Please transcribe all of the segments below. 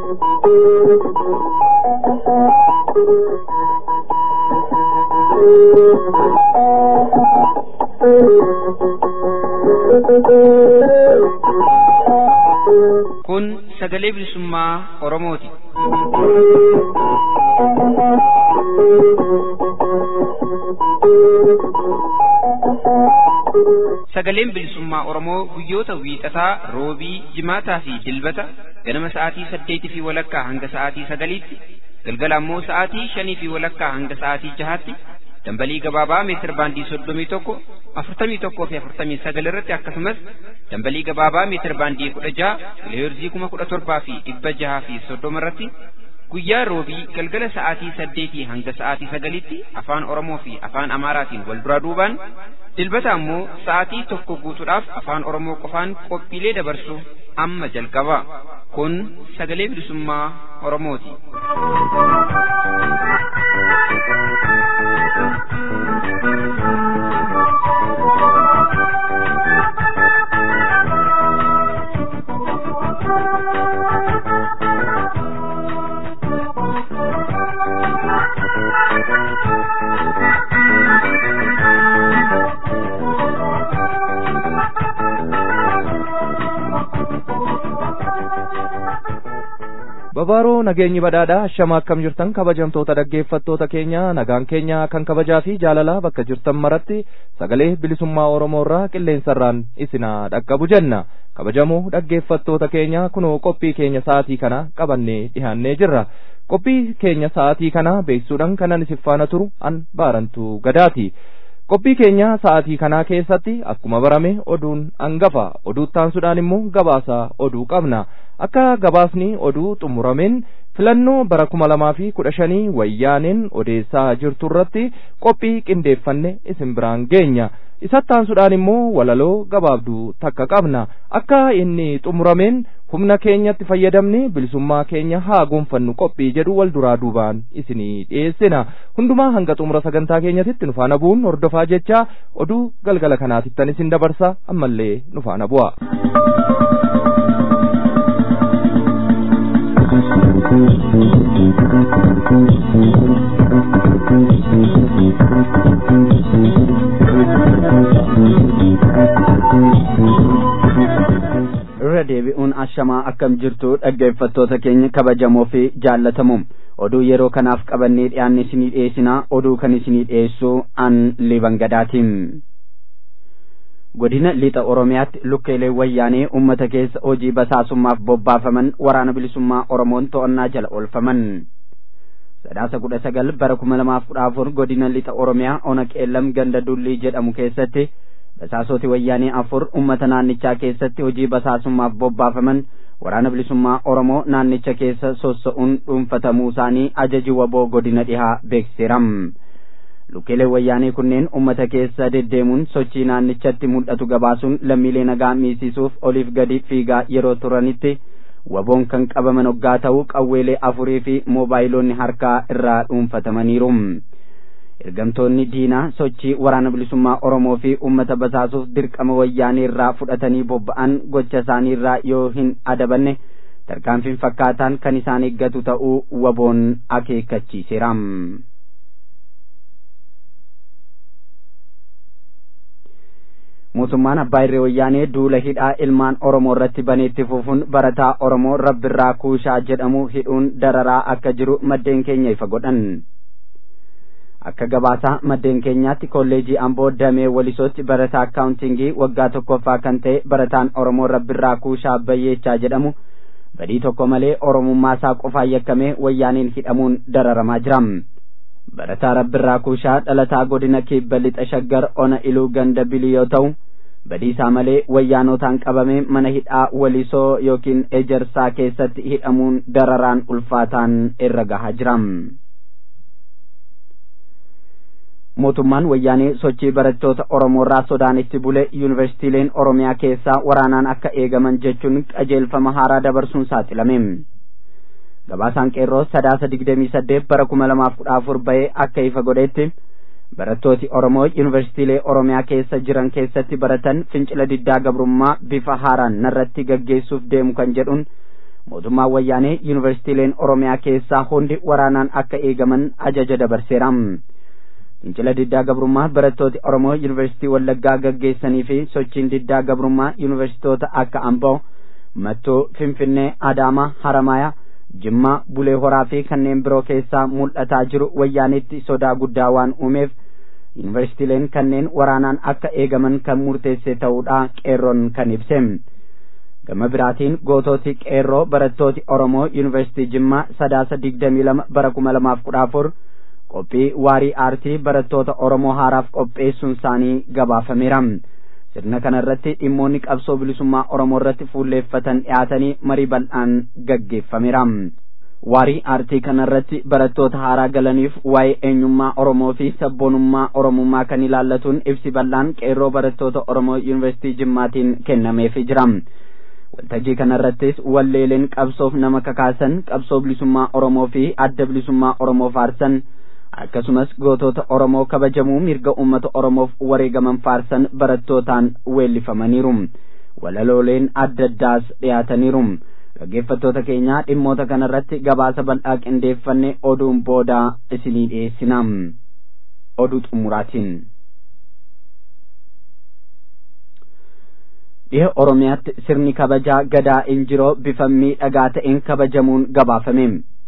Kun sagalee bilisummaa Oromooti. Sagaleen bilisummaa Oromoo guyyoota wiixataa, roobii, jimaataa fi dilbata ganama sa'aatii saddeetii fi walakkaa hanga sa'aatii sagaliitti, galgala ammoo sa'aatii shanii fi walakkaa hanga sa'aatii jahaatti dambalii gabaabaa meetir baandii soddomii tokko afurtamii tokkoo fi afurtamii sagal irratti akkasumas dambalii gabaabaa meetir baandii kudha jaha kiloheerzii kuma kudha torbaa fi dhibba jahaa fi soddoma irratti guyyaa roobii galgala sa'aatii saddeetii hanga sa'aatii sagalitti afaan oromoo fi afaan amaaraatiin wal duraa duubaan dilbata ammoo sa'aatii tokko guutuudhaaf afaan oromoo qofaan qophiilee dabarsu amma jalqaba kun sagalee bilisummaa oromooti. babaaroo nageenyi badhaadhaa ashama akkam jirtan kabajamtoota dhaggeeffattoota keenya nagaan keenya kan kabajaa fi jaalalaa bakka jirtan maratti sagalee bilisummaa oromoo irraa qilleensarraan isinaa dhaqqabu jenna kabajamoo dhaggeeffattoota keenya kunoo qophii keenya sa'aatii kana qabannee dhihaannee jirra qophii keenya sa'aatii kana beeksisuudhaan kanan isin faana turu an baarantu gadaati qophii keenya sa'aatii kanaa keessatti akkuma barame oduun hangafa oduuttaansuudhaan immoo gabaasa oduu qabna akka gabaasni oduu xumurameen filannoo bara kuma lamaa fi kudha shanii wayyaaneen odeessaa jirtu irratti qophii qindeeffanne isin biraan geenya isattaansuudhaan immoo walaloo gabaabduu takka qabna akka inni xumurameen humna keenyatti fayyadamne bilisummaa keenya haa gonfannu qophii jedhu wal duraa duubaan isinii dhiyeessina hundumaa hanga xumura sagantaa keenyatitti nu faana bu'uun hordofaa jecha oduu galgala kanaatittan isin dabarsa ammallee nu faana bu'a. irra deebi'uun ashamaa akkam jirtu dhaggeeffattoota keenya kabajamoo fi jaallatamoo oduu yeroo kanaaf qabannee dhiyaanne isinii dhiyeessinaa oduu kan isinii dhiyeessu an libangadaatiin godina lixa oromiyaatti lukkeelee wayyaanee ummata keessa hojii basaasummaaf bobbaafaman waraana bilisummaa oromoon to'annaa jala oolfaman sadaasa kudha sagal bara kuma lamaaf kudha afur godina lixa oromiyaa ona qeellam ganda dullii jedhamu keessatti basaasoti wayyaanee afur ummata naannichaa keessatti hojii basaasummaaf bobbaafaman waraana bilisummaa oromoo naannicha keessa sossa'uun dhuunfatamuu isaanii ajaji waboo godina dhihaa beeksiseera lukkeelee wayyaanee kunneen ummata keessa deddeemuun sochii naannichatti mul'atu gabaasuun lammiilee nagaa miisiisuuf oliif gadi fiigaa yeroo turanitti waboon kan qabaman hoggaa ta'uu qawweelee afurii fi moobaayiloonni harkaa irraa dhuunfatamaniiru. ergamtoonni diinaa sochii waraana bilisummaa oromoo fi ummata basaasuuf dirqama wayyaanee irraa fudhatanii bobba'an gocha isaanii irraa yoo hin adabanne tarkaanfiin fakkaataan kan isaan eeggatu ta'uu waboon akeekkachiiseera. mootummaan abbaa irree wayyaanee duula hidhaa ilmaan oromoo irratti baneetti fufuun barataa oromoo rabbirraa kuushaa jedhamu hidhuun dararaa akka jiru maddeen keenya ifa godhan. akka gabaasaa maddeen keenyaatti kolleejii amboo damee walisootti barataa akkaawuntingii waggaa tokkoffaa kan ta'e barataan oromoo rabbirraa kuushaa bayyeechaa jedhamu badii tokko malee oromummaa isaa qofaan yakkamee wayyaaniin hidhamuun dararamaa jira barataa rabbirraa kuushaa dhalataa godina kibba lixa shaggar ona iluu ganda bilii yoo ta'u badii isaa malee wayyaanotaan qabamee mana hidhaa walisoo yookiin ejersaa keessatti hidhamuun dararaan ulfaataan irra gahaa jira. mootummaan wayyaanee sochii barattoota oromoo irraa sodaanitti bule yuunivarsiitiileen oromiyaa keessaa waraanaan akka eegaman jechuun qajeelfama haaraa dabarsuun saaxilame gabaasaan qeerroo sadaasa digdamii saddeet bara kuma lamaaf kudha afur bahee akka ifa godhetti barattooti oromoo yuunivarsiitiilee oromiyaa keessa jiran keessatti baratan fincila diddaa gabrummaa bifa haaraan narratti gaggeessuuf deemu kan jedhuun mootummaan wayyaanee yuunivarsiitiileen oromiyaa keessaa hundi waraanaan akka eegaman ajaja dabarseera fincila diddaa gabrummaa barattooti oromoo yuunivarsiitii wallaggaa gaggeessanii fi sochiin diddaa gabrummaa yuunivarsiitoota akka amboo mattuu finfinnee adaamaa haramaaya jimmaa bulee horaa fi kanneen biroo keessaa mul'ataa jiru wayyaanitti sodaa guddaa waan uumeef yuunivarsiitiileen kanneen waraanaan akka eegaman kan murteesse ta'uudha qeerroon kan ibse gama biraatiin gootooti qeerroo barattooti oromoo yuunivarsiitii jimmaa sadaasa digdamii lama bara kuma lamaaf kudha afur qophii waarii aartii barattoota oromoo haaraaf qopheessuun isaanii gabaafameera sirna kana irratti dhimmoonni qabsoo bilisummaa oromoo irratti fuulleeffatan dhiyaatanii marii bal'aan gaggeeffameera waarii aartii kana irratti barattoota haaraa galaniif waa'ee eenyummaa oromoo fi sabboonummaa oromummaa kan ilaallatuun ibsi bal'aan qeerroo barattoota oromoo yuunivarsiitii jimmaatiin kennameefii jira waltajjii kana irrattis walleeleen qabsoof nama kakaasan qabsoo bilisummaa oromoo fi adda bilisummaa oromoo faarsan akkasumas gootota oromoo kabajamuu mirga ummata oromoof wareegaman faarsan barattootaan weellifamaniiru walalooleen adda addaas dhiyaataniiru dhaggeeffattoota keenyaa dhimmoota kana irratti gabaasa bal'aa qindeeffanne oduun boodaa isinii dhiyeessina oduu xumuraatiin dhiha oromiyaatti sirni kabajaa gadaa injiroo bifa miidhagaa ta'een kabajamuun gabaafame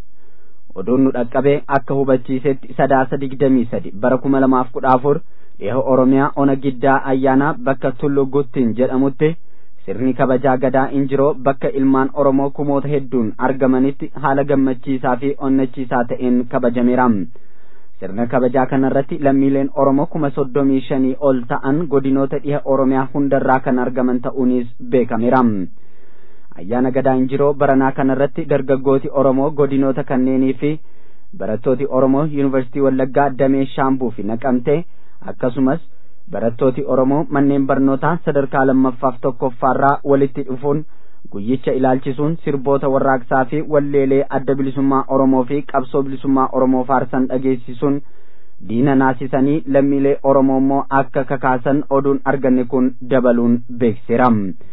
oduun nu dhaqqabe akka hubachiisetti sadaasa digdamii sadi bara kuma lamaaf kudha afur dhiha oromiyaa ona giddaa ayyaanaa bakka tullu guttin jedhamutti sirni kabajaa gadaa injiroo bakka ilmaan oromoo kumoota hedduun argamanitti haala gammachiisaa fi onnachiisaa ta'een kabajameera sirna kabajaa kana irratti lammiileen oromoo kuma soddomii shanii ol ta'an godinoota dhiha oromiyaa hundarraa kan argaman ta'uunis beekameera ayyaana gadaa injiroo baranaa kana irratti dargaggooti oromoo godinoota kanneenii fi barattooti oromoo yuunivarsiitii wallaggaa damee shaambuu fi naqamte akkasumas barattooti oromoo manneen barnootaa sadarkaa lammaffaaf tokkoffaarraa walitti dhufuun guyyicha ilaalchisuun sirboota warraaqsaa fi walleelee adda bilisummaa oromoo fi qabsoo bilisummaa oromoo faarsan dhageessisuun diina naasisanii lammiilee oromoo immoo akka kakaasan oduun arganne kun dabaluun beeksiseera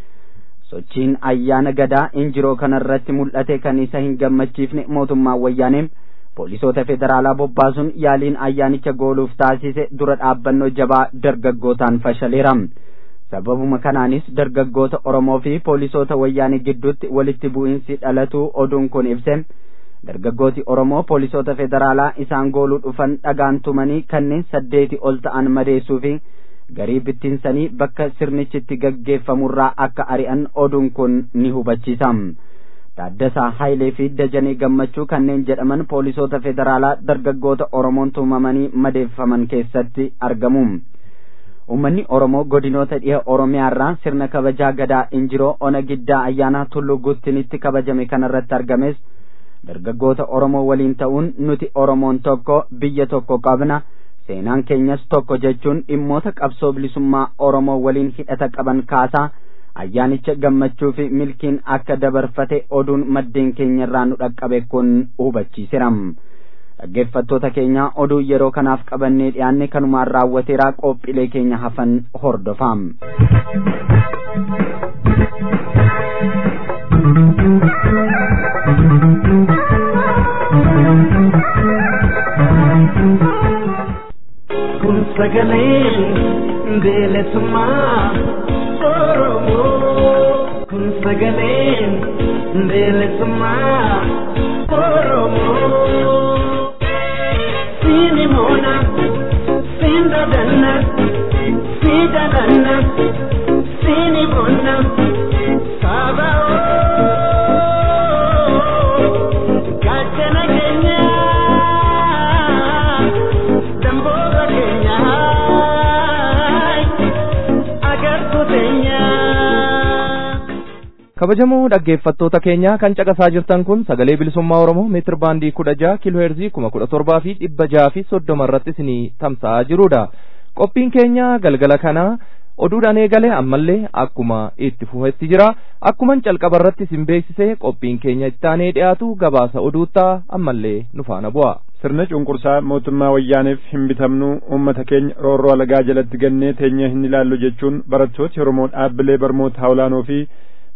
sochiin ayyaana gadaa injiroo kanarratti mul'ate kan isa hin gammachiifne mootummaan wayyaanee poolisoota federaalaa bobbaasuun yaaliin ayyaanicha gooluuf taasise dura dhaabbannoo jabaa dargaggootaan fashaleera sababuma kanaanis dargaggoota oromoo fi poolisoota wayyaanee gidduutti walitti bu'iinsi dhalatu oduun kun ibse dargaggooti oromoo poolisoota federaalaa isaan gooluu dhufan dhagaan tumanii kanneen saddeeti ol ta'an madeessuu fi garii bittinsanii bakka sirnichitti gaggeeffamurraa akka ari'an oduun kun ni hubachiisa Taaddasaa Hayilee fi Dajanee Gammachuu kanneen jedhaman poolisoota federaalaa dargaggoota Oromoon tumamanii madeeffaman keessatti argamu. Uummanni Oromoo godinoota dhiha Oromiyaarraa sirna kabajaa gadaa injiroo ona giddaa ayyaanaa tulluu guttinitti kabajame kanarratti argames dargaggoota Oromoo waliin ta'uun nuti Oromoon tokko biyya tokko qabna seenaan keenyas tokko jechuun dhimmoota qabsoo bilisummaa Oromoo waliin hidhata qaban kaasaa ayyaanicha gammachuu fi milkiin akka dabarfate oduun maddeen keenya irraa nu dhaqqabe kun hubachiiseera. dhaggeeffattoota keenya oduu yeroo kanaaf qabannee dhiyaanne kanumaan raawwateeraa qophiilee keenya hafan hordofaa. kun sagalee bilisummaa oromoo kun sagalee bilisummaa oromoo siini moona siin dadanna sii dadanna siini moona saaba gaachana keenya damboora keenya agartuu teenya. kabajamoo dhaggeeffattoota keenya kan caqasaa jirtan kun sagalee bilisummaa oromoo meetir baandii kudha jaha kiiloo heerzii kuma kudha torbaa fi dhibba jaha fi soddoma irratti isinii tamsa'aa jirudha qophiin keenya galgala kana oduudhaan eegale ammallee akkuma itti fufetti jira akkuman calqaba irratti isin beeksise qophiin keenya ittaanee dhiyaatu gabaasa oduuttaa ammallee nu faana bu'a. sirna cunqursaa mootummaa wayyaaneef hin bitamnu uummata keenya roorroo alagaa jalatti gannee teenyee hin ilaallu jechuun barattooti oromoo dhaabbilee barnoota olaanoo fi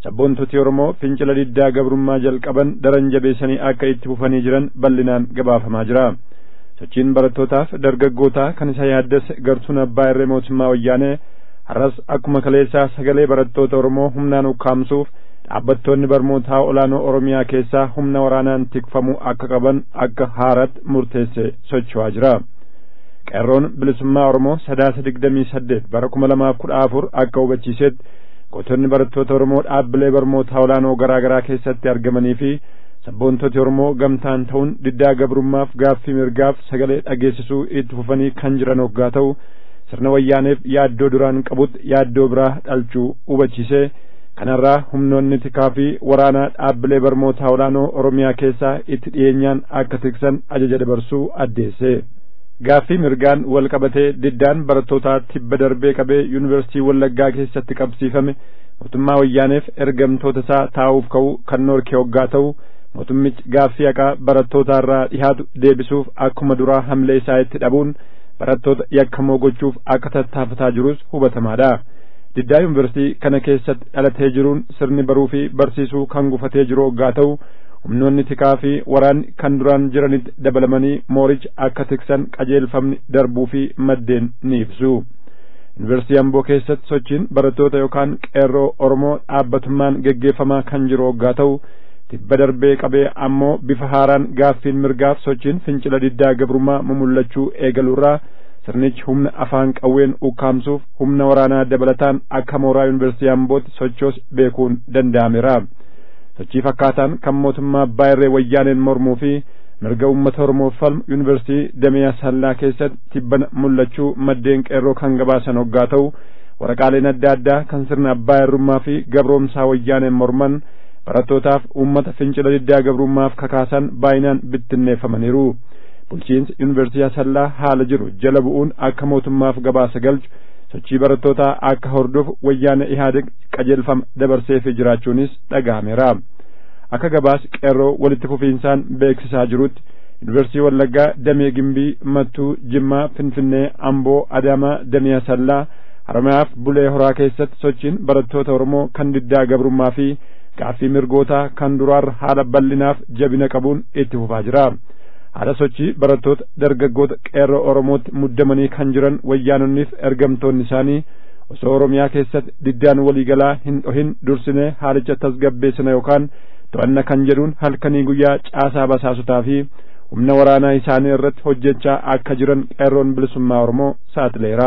sabboontoti Oromoo fincila diddaa gabrummaa jalqaban daran jabeessanii akka itti fufanii jiran bal'inaan gabaafamaa jira. Sochiin barattootaaf dargaggootaa kan isa yaaddesse gartuun abbaa irree mootummaa wayyaanee har'as akkuma kaleessaa sagalee barattoota Oromoo humnaan ukkaamsuuf dhaabbattoonni barnootaa olaanoo Oromiyaa keessaa humna waraanaan tikfamuu akka qaban akka haaratti murteesse socho'aa jira. Qeerroon bilisummaa Oromoo sadaasa digdamii saddeet bara kuma lamaaf kudha afur akka hubachiisetti gootonni barattoota Oromoo dhaabbilee barnootaa olaanoo garaa garaa keessatti argamanii fi sabboontoti Oromoo gamtaan ta'uun diddaa gabrummaaf gaaffii mirgaaf sagalee dhageessisuu itti fufanii kan jiran hoggaa ta'u sirna wayyaaneef yaaddoo duraan qabutti yaaddoo biraa dhalchuu hubachiise kanarraa humnoonni tikaa fi waraanaa dhaabbilee barnootaa olaanoo Oromiyaa keessaa itti dhiyeenyaan akka tiksan ajaja dabarsuu addeesse. Gaaffii mirgaan wal qabatee diddaan barattootaa tibba darbee qabee yuunivarsiitii Wallaggaa keessatti qabsiifame mootummaa wayyaaneef ergamtoota isaa taa'uuf ka'u kan norkee hoggaa ta'u mootummichi gaaffii haqaa barattootaa irraa dhihaatu deebisuuf akkuma duraa hamlee isaa itti dhabuun barattoota yakkamoo gochuuf akka tattaafataa jirus hubatamaadha. Diddaa yuunivarsiitii kana keessatti dhalatee jiruun sirni baruu fi barsiisuu kan gufatee jiru hoggaa ta'u humnoonni tikaa fi waraanni kan duraan jiranitti dabalamanii mooricha akka tiksan qajeelfamni darbuu fi maddeen ni ibsu. Yuunivarsiitii Amboo keessatti sochiin barattoota yookaan qeerroo Oromoo dhaabbatummaan geggeeffamaa kan jiru hoggaa ta'u tibba darbee qabee ammoo bifa haaraan gaaffiin mirgaaf sochiin fincila diddaa gabrummaa mumullachuu eegaluurraa sirnichi humna afaan qawween ukkaamsuuf humna waraanaa dabalataan akka mooraa yuunivarsiitii Ambootti sochoos beekuun danda'ameera. sochii fakkaataan kan mootummaa abbaa irree wayyaaneen mormuu fi mirga uummata oromoof falmu yuunivarsiitii damee asallaa keessatti tibbana mul'achuu maddeen qeerroo kan gabaasan hoggaa ta'u waraqaaleen adda addaa kan sirna abbaa irrummaa fi gabroomsaa wayyaaneen morman barattootaaf uummata fincila diddaa gabrummaaf kakaasan baay'inaan bittinneeffamaniiru bulchiinsi yuunivarsiitii asallaa haala jiru jala bu'uun akka mootummaaf gabaasa galchu sochii barattootaa akka hordofu wayyaana ihaadeg qajeelfama dabarseefii jiraachuunis dhaga'ameera akka gabaas qeerroo walitti fufiinsaan beeksisaa jirutti yuunivarsiitii wallaggaa damee gimbii mattuu jimmaa finfinnee amboo adaamaa damee asallaa haramayaaf bulee horaa keessatti sochiin barattoota oromoo kan diddaa gabrummaa fi gaaffii mirgootaa kan duraarra haala bal'inaaf jabina qabuun itti fufaa jira haala sochii barattoota dargaggoota qeerroo oromootti muddamanii kan jiran wayyaanonniif ergamtoonni isaanii osoo oromiyaa keessatti diddaan waliigalaa hin dhohin dursinee haalicha tasgabbeessina yookaan to'anna kan jedhuun halkanii guyyaa caasaa basaasotaa fi humna waraanaa isaanii irratti hojjechaa akka jiran qeerroon bilisummaa oromoo saaxileera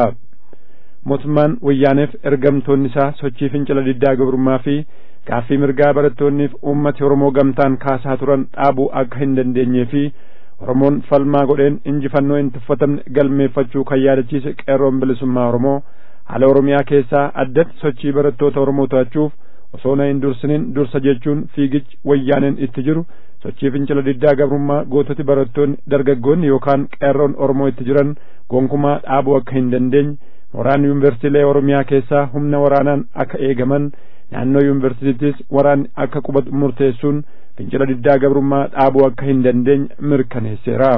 mootummaan wayyaaneef ergamtoonni isaa sochii fincila diddaa gabrummaa fi gaaffii mirgaa barattoonniif uummati oromoo gamtaan kaasaa turan dhaabuu akka hin dandeenyee fi oromoon falmaa godheen injifannoo hin tuffatamne galmeeffachuu kan yaadachiise qeerroon bilisummaa oromoo haala oromiyaa keessaa addatti sochii barattoota oromoo to'achuuf osoo na hin dursinin dursa jechuun fiigichi wayyaaneen itti jiru sochii fincila diddaa gabrummaa goototi barattoonni dargaggoonni yookaan qeerroon oromoo itti jiran gonkumaa dhaabuu akka hin dandeenye mooraan yuunivarsiitiilee oromiyaa keessaa humna waraanaan akka eegaman naannoo yuunivarsiitiittis waraanni akka qubatu murteessuun fincila diddaa gabrummaa dhaabuu akka hin dandeenye mirkaneesseera.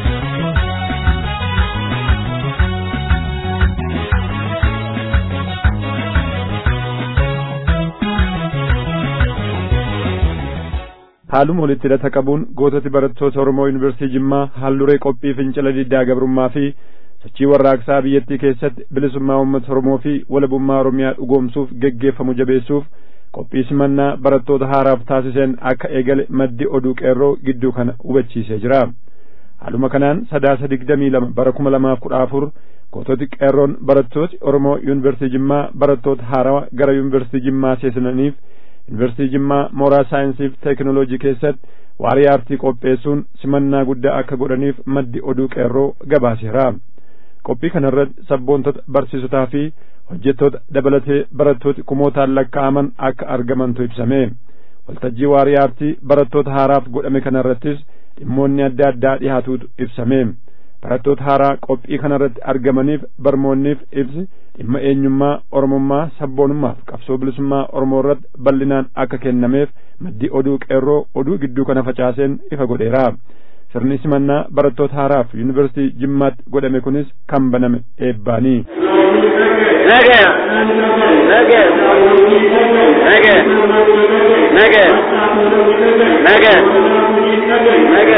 haaluma walitti hidhata qabuun goototi barattoota Oromoo Yuunivarsiitii Jimmaa haalduree qophii fincila diddaa gabrummaa fi sochii warraaqsaa biyyattii keessatti bilisummaa uummata Oromoo fi walabummaa Oromiyaa dhugoomsuuf geggeeffamu jabeessuuf qophii simannaa barattoota haaraaf taasiseen akka eegale maddi oduu qeerroo gidduu kana hubachiisee jira. Haaluma kanaan sadaasa digdamii lama bara kuma lamaaf kudha afur goototi qeerroon barattooti Oromoo Yuunivarsiitii Jimmaa barattoota haarawaa gara Yuunivarsiitii Jimmaa seenaniif yuunivarsiitii Jimmaa mooraa saayinsii fi teekinooloojii keessatti waarii aartii qopheessuun simannaa guddaa akka godhaniif maddi oduu qeerroo gabaaseera. Qophii kanarratti sabboontota barsiisotaa fi hojjettoota dabalatee barattooti kumootaan lakkaa'aman akka argamantu ibsame. Waltajjii waarii aartii barattoota haaraaf godhame kanarrattis dhimmoonni adda addaa dhihaatuutu ibsame. barattoota haaraa qophii kanarratti argamaniif barmoonniif ibsi dhimma eenyummaa oromummaa sabboonummaaf qabsoo bilisummaa oromoo irratti bal'inaan akka kennameef maddi oduu qeerroo oduu gidduu kana facaaseen ifa godheera sirni simannaa barattoota haaraaf yuunivarsiitii jimmaatti godhame kunis kan baname eebbaanii. ነገ ነገ ነገ ነገ ነገ ነገ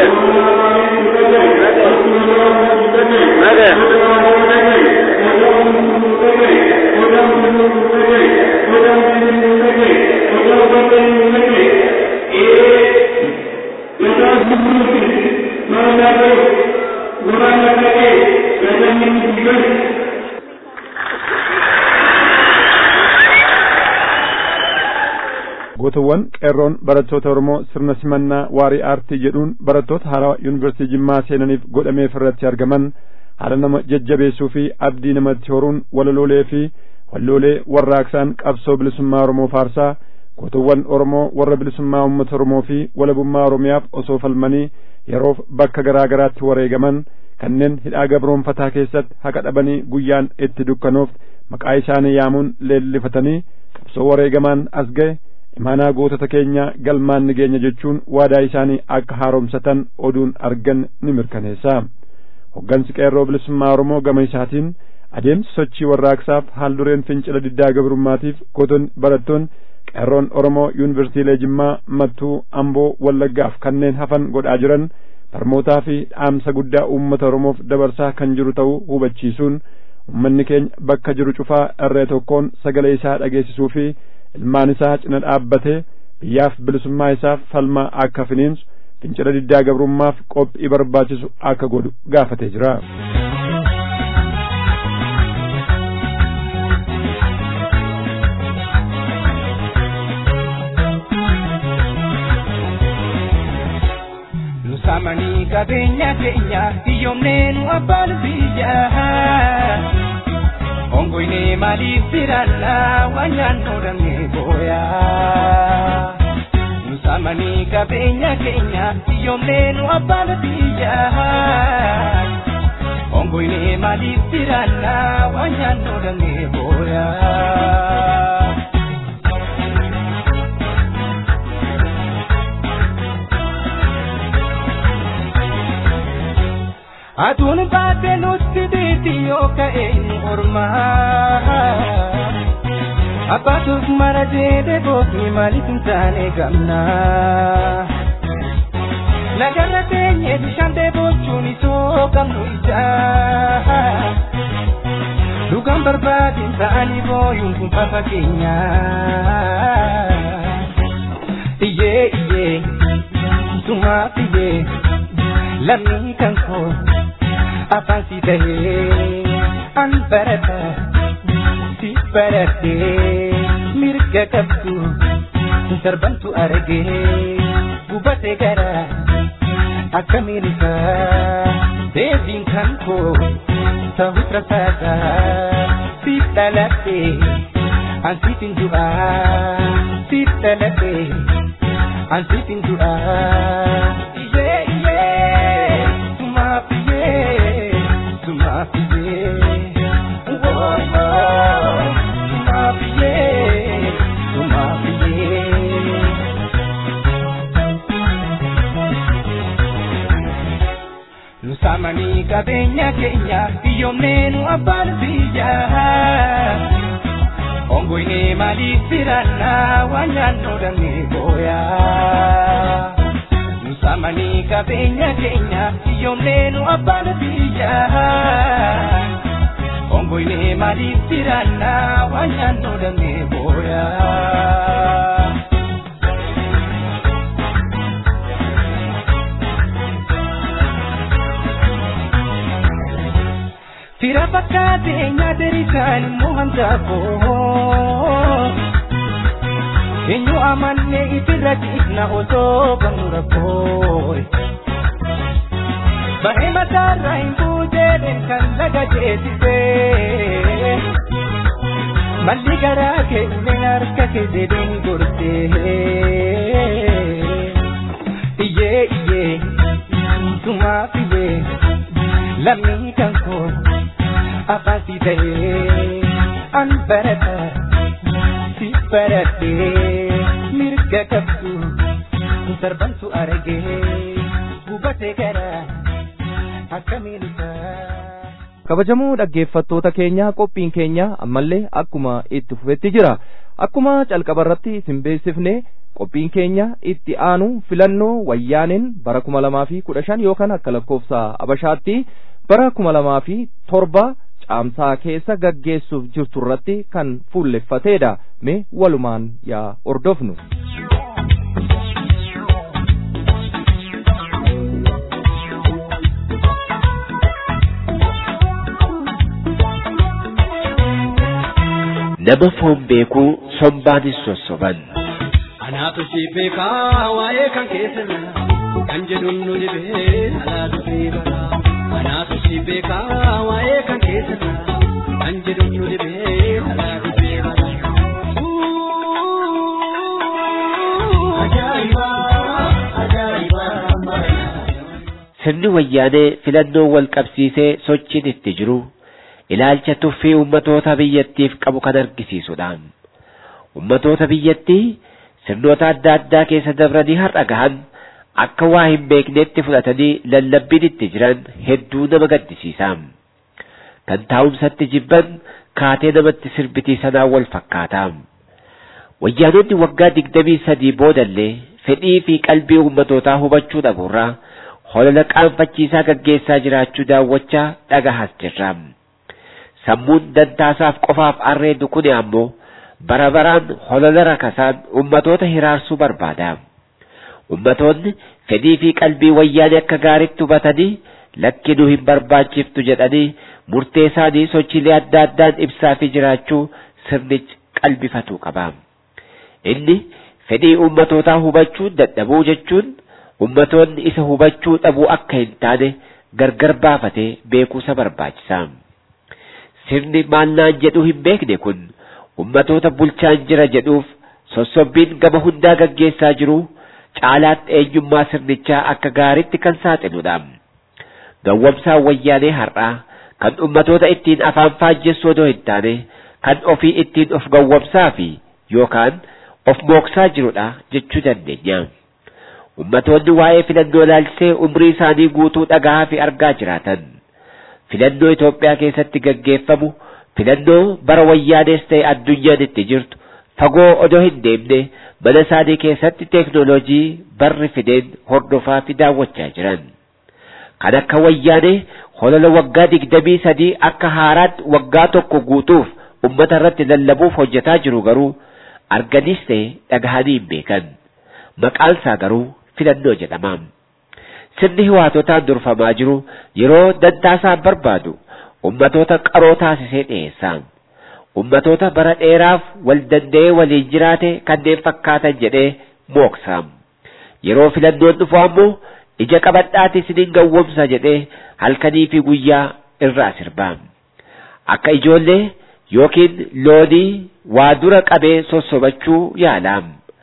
ነገ gootawwan qeerroon barattoota Oromoo sirna simannaa waarii aartii jedhuun barattoota haaraa yuunivarsiitii Jimmaa seenaniif godhameef irratti argaman haala nama jajjabeessuu fi abdii namatti horuun walaloolee fi walloolee warraaqsaan qabsoo bilisummaa Oromoo faarsaa gootawwan Oromoo warra bilisummaa uummata Oromoo fi walabummaa Oromiyaaf osoo falmanii yeroof bakka garaa garaatti wareegaman kanneen hidhaa gabroonfataa keessatti haqa dhabanii guyyaan itti dukkanoof maqaa isaanii yaamuun leellifatanii qabsoo wareegamaan as ga'e imaanaa gootota keenya galmaan ni geenya jechuun waadaa isaanii akka haaromsatan oduun argan ni mirkaneessa hoggansi qeerroo bilisummaa oromoo gama isaatiin adeemsi sochii warraaqsaaf haal dureen fincila diddaa gabrummaatiif gootonni barattoonni qeerroon oromoo yuunivarsiitiilee jimmaa mattuu amboo wallaggaaf kanneen hafan godhaa jiran barmootaa fi dhaamsa guddaa uummata oromoof dabarsaa kan jiru ta'uu hubachiisuun ummanni keenya bakka jiru cufaa irree tokkoon sagalee isaa dhageessisuu fi ilmaan isaa cina dhaabbatee biyyaaf bilisummaa isaaf falmaa akka finiinsu fincila diddaa gabrummaaf qophii barbaachisu akka godhu gaafatee jira. Nusamanii qabeenya keenya hiyyoomnee nu abbaan biyyaa. ongoine maaliif biraanna waan nyaannu dhabne booyaa nusamanii qabeenya keenya hiyyoomnee nu abbaan biyyaa ongoine maaliif biraanna waan nyaannu dhabne booyaa. Aduun baatee nutti diitii yoo ka'e nu ormaa. Abbaatuuf mara jedhee boofni maaliif hin taane gamnaa. Lagarra teenyee bishaan deebochuun isoo qabnu ijaa. Dhugaan barbaadin ta'anii booyuun kun fafa keenyaa. Iyyee iyyee sumaaf iyyee lammii kan koo. afaan si tahee an barata si baratee mirga qabdu darbantu argee gubate gara akkamiin isaa deebiin kan koo ta'u rasaasa siif dhaladhee an siifin du'aa siif dhaladhee an siifin du'aa iyyee iyyee sumaaf iyyee Nusamanii qabeenya keenya hiyyoomnee nu abbaan biyyaa. Ongoine maaliif biraanna waan nyaannu dhabne booyaa. Nusamanii qabeenya keenya hiyyoomnee nu abbaan biyyaa. Ongoine maaliif biraanna waan nyaannu dhabne booyaa. Fira fakkaatee nyaateri isaan immoo hangaafoo. Eenyu amannee itirra dhiifna osoo qabnu rakkoo. Bahee mataarraa hin buuteedhaan kan laga jeesisee. Malli garaa keenya harka keessa deemu gortee. Iyyee iyyee sumaaf iyyee lammii kan koo. afaan si ta'ee an barata si baradhee mirga qabdu darbantu argee gubatee gara akkamiin isaa. kabajamoo dhaggeeffattoota keenya qophiin keenya ammallee akkuma itti fufetti jira akkuma calqaba irratti isin beeksifne qophiin keenya itti aanu filannoo wayyaaneen bara kuma lamaa fi kudha shan yookaan akka lakkoofsa abashaatti bara kuma lamaa fi torba caamsaa keessa gaggeessuuf jirtu irratti kan fuulleffateedha mee walumaan yaa ordofnu. nama foon beekuu sombaanis sossoban. Anaatu si beekaa waa'ee kan keessirra kan jedhuun nu dhibee alaa dhufee bara. Anaatu si beekaa waa'ee kan keessirra kan jedhuun nu dhibee alaa dhufee bara. Ajaa'iba! Ajaa'iba! Sirni wayyaanee filannoo wal qabsiisee sochiin itti jiru ilaalcha tuffii ummatoota biyyattiif qabu kan argisiisudha. Ummatoota biyyattii sirnoota adda addaa keessa dabranii har'a gahan akka waa hin beekneetti fudhatanii lallabbiin itti jiran hedduu nama gaddisiisa. Kan taa'umsatti jibban kaatee namatti sirbitii sanaa wal fakkaata. Wayyaanonni waggaa digdamii sadii boodallee fedhii fi qalbii ummatootaa hubachuu dhabuurraa holola qaanfachiisaa gaggeessaa jiraachuu daawwachaa dhagahaas jirra. Sammuun dantaasaaf qofaaf arreendu kuni ammoo bara baraan holola rakasaan ummatoota hiraarsuu barbaada. Ummatoonni fedhii fi qalbii wayyaanee akka gaaritti hubatanii lakki nu hin barbaachiftu jedhanii murtee isaanii sochiilee adda addaan ibsaa fi jiraachuu sirnichi qalbifatuu qaba. Inni fedhii ummatootaa hubachuu dadhabuu jechuun ummatoonni isa hubachuu dhabuu akka hin taane gargar baafatee beekuusa barbaachisa. Sirni maalnaan jedhu hin beekne kun ummatoota bulchaan jira jedhuuf sossobbiin gama hundaa gaggeessaa jiru caalaatti eenyummaa sirnichaa akka gaaritti kan saaxiludha. Gawwamsaan wayyaanee har'aa kan ummatoota ittiin afaan faajjessu odoo hin taane kan ofii ittiin of gawwamsaa fi yookaan of mooksaa jirudha jechuu dandeenya. Ummatoonni waa'ee filannoo ilaalchisee umrii isaanii guutuu dhagahaa fi argaa jiraatan. Filannoo Itoophiyaa keessatti gaggeeffamu filannoo bara wayyaanees ta'e addunyaan itti jirtu fagoo odoo hin deemne mana isaanii keessatti teeknooloojii barri fideen hordofaa fi daawwachaa jiran. Kan akka wayyaanee holola waggaa digdamii sadii akka haaraatti waggaa tokko guutuuf ummata irratti lallabuuf hojjetaa jiru garuu arganiis ta'e dhagahanii hin beekan. Maqaan isaa garuu filannoo jedhama. Sirni hiwaatotaan durfamaa jiru yeroo dantaasaa barbaadu ummatoota qaroo taasisee dhiyeessa. Ummatoota bara dheeraaf wal danda'ee waliin jiraate kanneen fakkaatan jedhee mooksa. Yeroo filannoon dhufu ammoo ija qabadhaati isiniin gawwomsa jedhee halkanii fi guyyaa irraa sirba. Akka ijoollee yookiin loonii waa dura qabee sossobachuu yaala.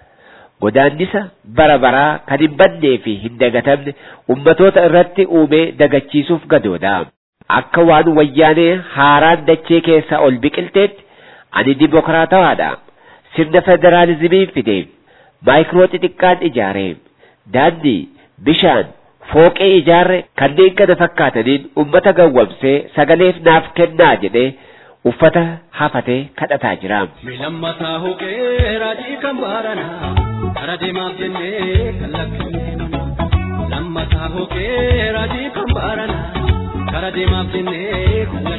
Godaannisa bara baraa kan hin bannee fi hin dagatamne ummatoota irratti uumee dagachiisuuf gadoodha. Akka waan wayyaanee haaraan dachee keessaa ol biqilteetti ani dimokiraatawaadha. Sirna federaalizimiin fide maayikiroo xixiqqaan ijaare daandii bishaan fooqee ijaarre kanneen kana fakkaataniin ummata gawwamsee sagaleef naaf kennaa jedhee uffata hafatee kadhataa jira. Milammataa hooqee raajii kan baaranaa kara deemaaf jennee kan lakkifne lammataa hooqee raajii kan baaranaa kara deemaaf jennee kan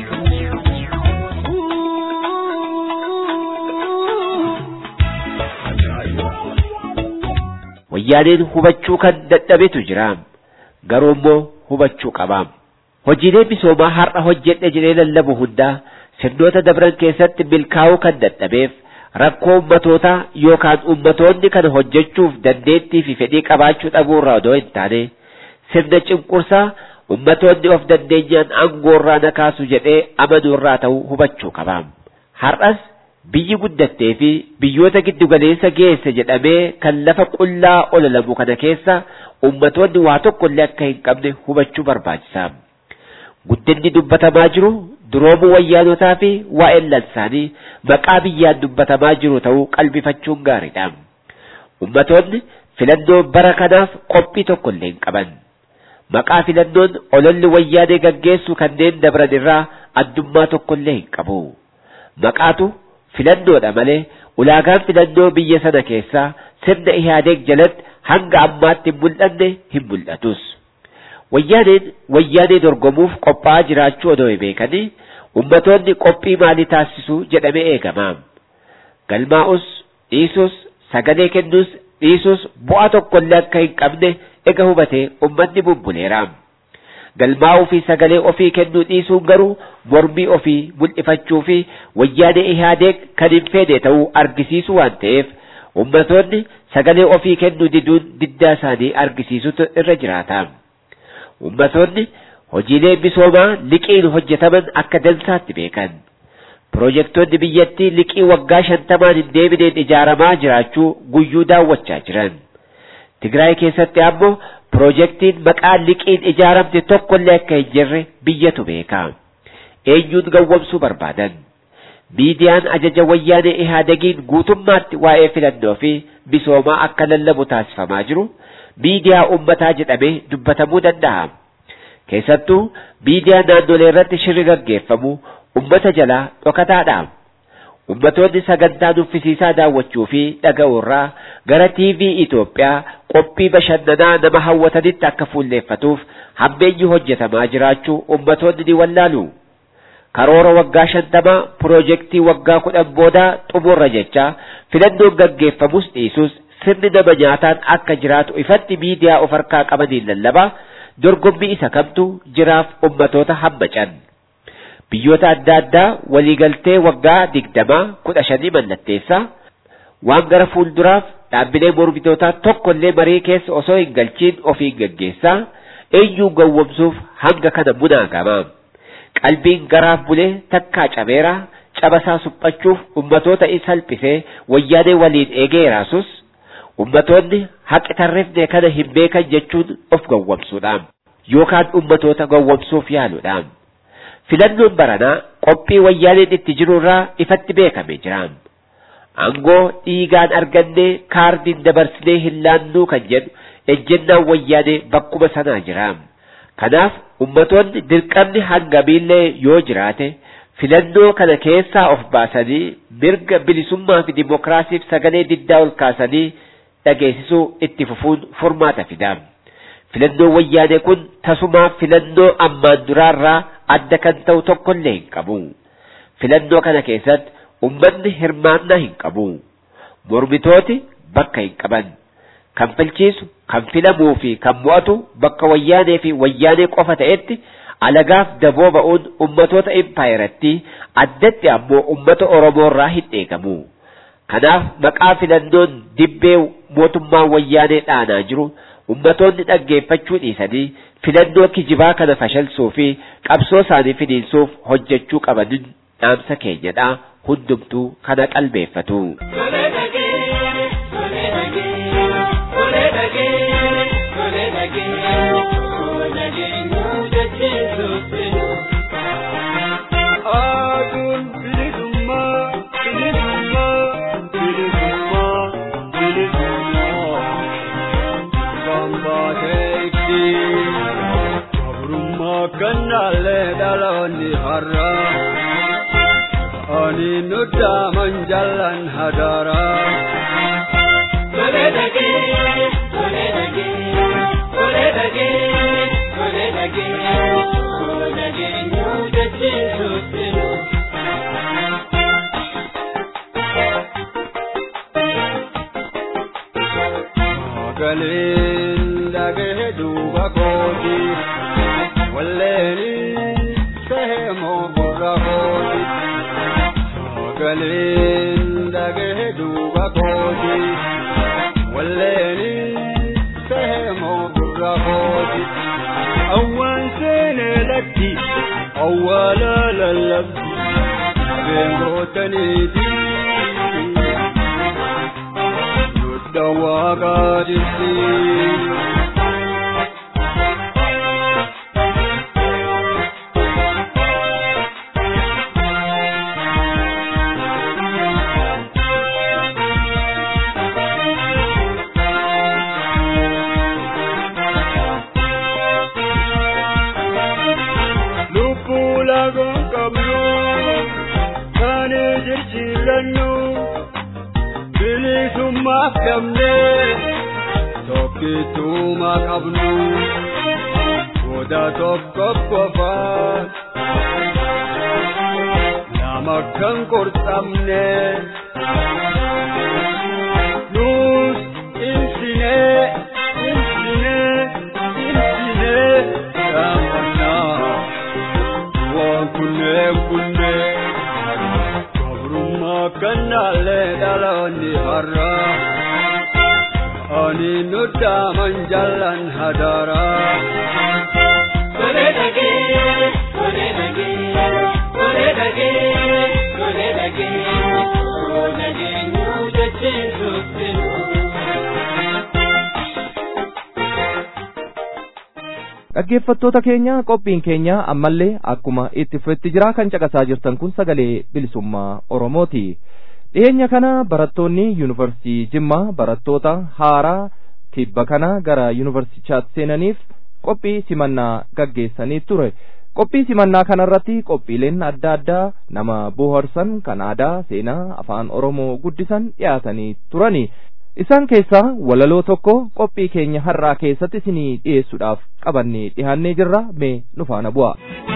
Wayyaaneen hubachuu kan dadhabetu jira. Garuu immoo hubachuu qaba. Hojiilee misoomaa har'a hojjedhe jedhee lallabu hundaa sirnoota dabran keessatti milkaa'uu kan dadhabeef rakkoo ummatootaa yookaan ummatoonni kana hojjechuuf dandeettii fi fedhii qabaachuu dhabuurraa odoo hin taane sirna cunqursaa ummatoonni of dandeenyaan aangoorraa na kaasu jedhee amanuurraa ta'uu hubachuu qaba. Har'as biyyi guddattee fi biyyoota giddugaleessa geesse jedhamee kan lafa qullaa ololamu kana keessa ummatoonni waa tokkollee akka hin qabne hubachuu barbaachisa. Guddinni dubbatamaa jiru duroomuu wayyaanotaa fi waa'een lansaanii maqaa biyyaan dubbatamaa jiru ta'uu qalbifachuun gaariidha. Ummatoonni filannoo bara kanaaf qophii tokkollee hin qaban. Maqaa filannoon ololli wayyaanee gaggeessu kanneen dabran irraa addummaa tokkollee hin qabu. Maqaatu filannoodha malee ulaagaan filannoo biyya sana keessaa sirna ihaadeeg jalatti hanga ammaatti hin mul'anne hin mul'atus. Wayyaaneen wayyaanee dorgomuuf qophaa'aa jiraachuu odoo hin beekanii ummatoonni qophii maalii taasisu jedhamee eegama. Galmaa'us dhiisus sagalee kennuus dhiisus bu'aa tokkollee akka hin qabne ega hubatee ummanni bubbuleera. Galmaa'uu fi sagalee ofii kennuu dhiisuun garuu mormii ofii mul'ifachuu fi wayyaanee ihaadeeg kan hin feene ta'uu argisiisu waan ta'eef ummatoonni sagalee ofii kennuu diduun diddaa isaanii argisiisutu irra jiraata. Ummatoonni hojiilee misoomaa liqiin hojjetaman akka dansaatti beekan. Pirojektoonni biyyattii liqii waggaa shantamaan hin deebineen ijaaramaa jiraachuu guyyuu daawwachaa jiran. Tigraay keessatti ammoo pirojektiin maqaa liqiin ijaaramte tokkollee akka hin jirre biyyatu beeka. Eenyuun gawwamsuu barbaadan? Miidiyaan ajaja wayyaanee ihaadegiin guutummaatti waa'ee filannoo fi misoomaa akka lallabu taasifamaa jiru miidiyaa ummataa jedhamee dubbatamuu danda'a. Keessattuu miidiyaa naannolee irratti shirri gaggeeffamu ummata jalaa dhokataadha. Ummatoonni sagantaa nuffisiisaa daawwachuu fi dhaga'uurraa gara TV Itoophiyaa qophii bashannanaa nama hawwatanitti akka fuulleeffatuuf hammeenyi hojjetamaa jiraachuu ummatoonni ni wallaalu. Karoora waggaa shantamaa piroojeektii waggaa kudhan boodaa xumurra jecha filannoon gaggeeffamus dhiisus sirni nama nyaataan akka jiraatu ifatti miidiyaa of harkaa qabaniin lallabaa dorgommii isa kamtu jiraaf ummatoota hammacan. Biyyoota adda addaa waliigaltee waggaa digdamaa kudha shanii mallatteessaa waan gara fuulduraaf dhaabbilee mormitootaa tokkollee marii keessa osoo hin galchiin ofiin gaggeessaa eenyuun gowwomsuuf hanga kana munaagama. Qalbiin garaaf bulee takkaa cabeeraa cabasaa suphachuuf ummatoota isa salphisee wayyaanee waliin eegeeraasus ummatoonni haqi tarreefne kana hin beekan jechuun of gowwomsuudha. Yookaan ummatoota gowwomsuuf yaaluudha. Filannoon baranaa qophii wayyaaneen itti jirurraa ifatti beekame jira. Angoo dhiigaan argannee kaardiin dabarsinee hin laannuu kan jedhu ejjennaan wayyaanee bakkuma sanaa jira. Kanaaf ummatoonni dirqamni hangamiillee yoo jiraate filannoo kana keessaa of baasanii mirga bilisummaa fi dimokiraasiif sagalee diddaa ol kaasanii dhageessisuu itti fufuun furmaata fida. Filannoon wayyaanee kun tasumaa filannoo ammaan duraarraa adda kan ta'u tokkollee hin qabu. Filannoo kana keessatti ummanni hirmaannaa hin qabu. Mormitooti bakka hin qaban. Kan filchiisu, kan filamuu fi kan mo'atu bakka wayyaanee fi wayyaanee qofa ta'etti alagaaf daboo ba'uun ummatoota impaayiratti addatti ammoo ummata Oromoorraa hin eegamu. Kanaaf maqaa filannoon dibbee mootummaan wayyaanee dhaanaa jiru ummatoonni dhaggeeffachuu dhiisanii filannoo kijibaa kana fashalsuu fi qabsoo isaanii finiinsuuf hojjechuu qabanin dhaamsa keenyadha hundumtuu kana qalbeeffatu. Kannaale dhaloonni har'a ani nudda manjalan hadara. Galeen dhagee duuba kooti walleeni seemoo gurra kooti. Galeen dhagee duuba kooti walleeni seemoo gurra kooti. Awwaan seenee lakki awwaala lallabdi abeengootaniiti. Nudda waaqaa jirti. Lubbuu lagoon qabu gamne tokkituma qabnu goda tokko qofaan nama kan qorxamne nus insine insine insine gammannaa waan kunneen kunneen gabrummaa kannaallee dhaloonni har'a ani nuddaaman jallan hadaraa. dhaggeeffattoota keenya qophiin keenya ammallee akkuma itti fufetti jira kan caqasaa jirtan kun sagalee bilisummaa oromooti dhiyeenya kana barattoonni yuunivarsiitii jimmaa barattoota haaraa tibba kana gara yuunivarsiitichaatti seenaniif qophii simannaa gaggeessanii ture qophii simannaa kanarratti qophiileen adda addaa nama bohaarsan kan aadaa seenaa afaan oromoo guddisan dhiyaatanii turani isaan keessaa walaloo tokko qophii keenya har'aa keessatti isinii dhiyeessuudhaaf qabannee dhihaannee jirra mee nu faana bu'a.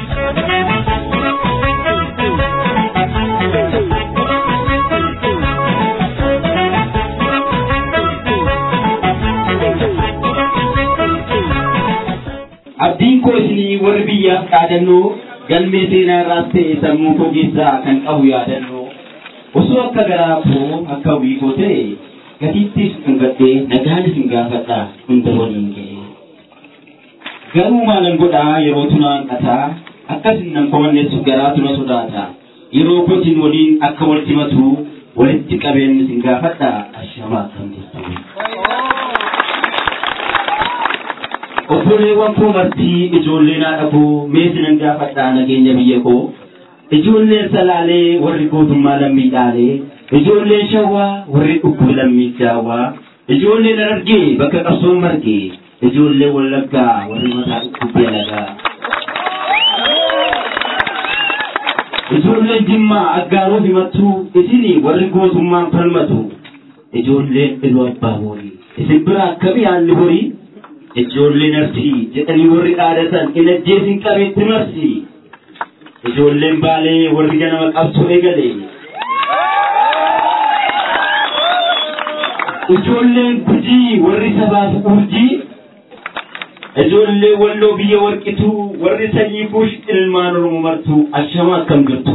abdiin koo isinii warri biyyaaf dhaadannoo galmee seenaa irraas ta'e sammuu koo keessaa kan qabu yaadannoo osoo akka garaa koo akka wiikoo ta'e gatiittis dhungadhee nagaanis hin gaafadha hunda waliin ga'e garuu maalan godhaa yeroo tunaan qataa akkasin nan komanneessu garaa tuna sodaata yeroo kotiin waliin akka wal simatu walitti qabeennis hin gaafadha ashamaa akkam jirtu obboleewwan koo martii ijoollee naa dhabuu meesinan gaafadhaa nageenya biyya koo ijoolleen salaalee warri gootummaa lammii dhaalee ijoolleen shawwaa warri dhukkub lammii jaawwaa ijoolleen argee bakka qabsoon margee ijoollee wallaggaa warri mataa dhukkubbii alagaa ijoolleen jimmaa aggaaroo himattuu isinii warri gootummaan falmatu ijoolleen iluu abbaa horii isin bira akkamii haalli horii ijoolleen arsii jedhanii warri dhaadatan in ajjeesin qabeetti marsi ijoolleen baalee warri ganama qabsoo eegale ijoolleen gujii warri sabaaf urjii ijoollee walloo biyya warqituu warri sanyii kuush ilmaan oromoo martuu ashama akkam jirtu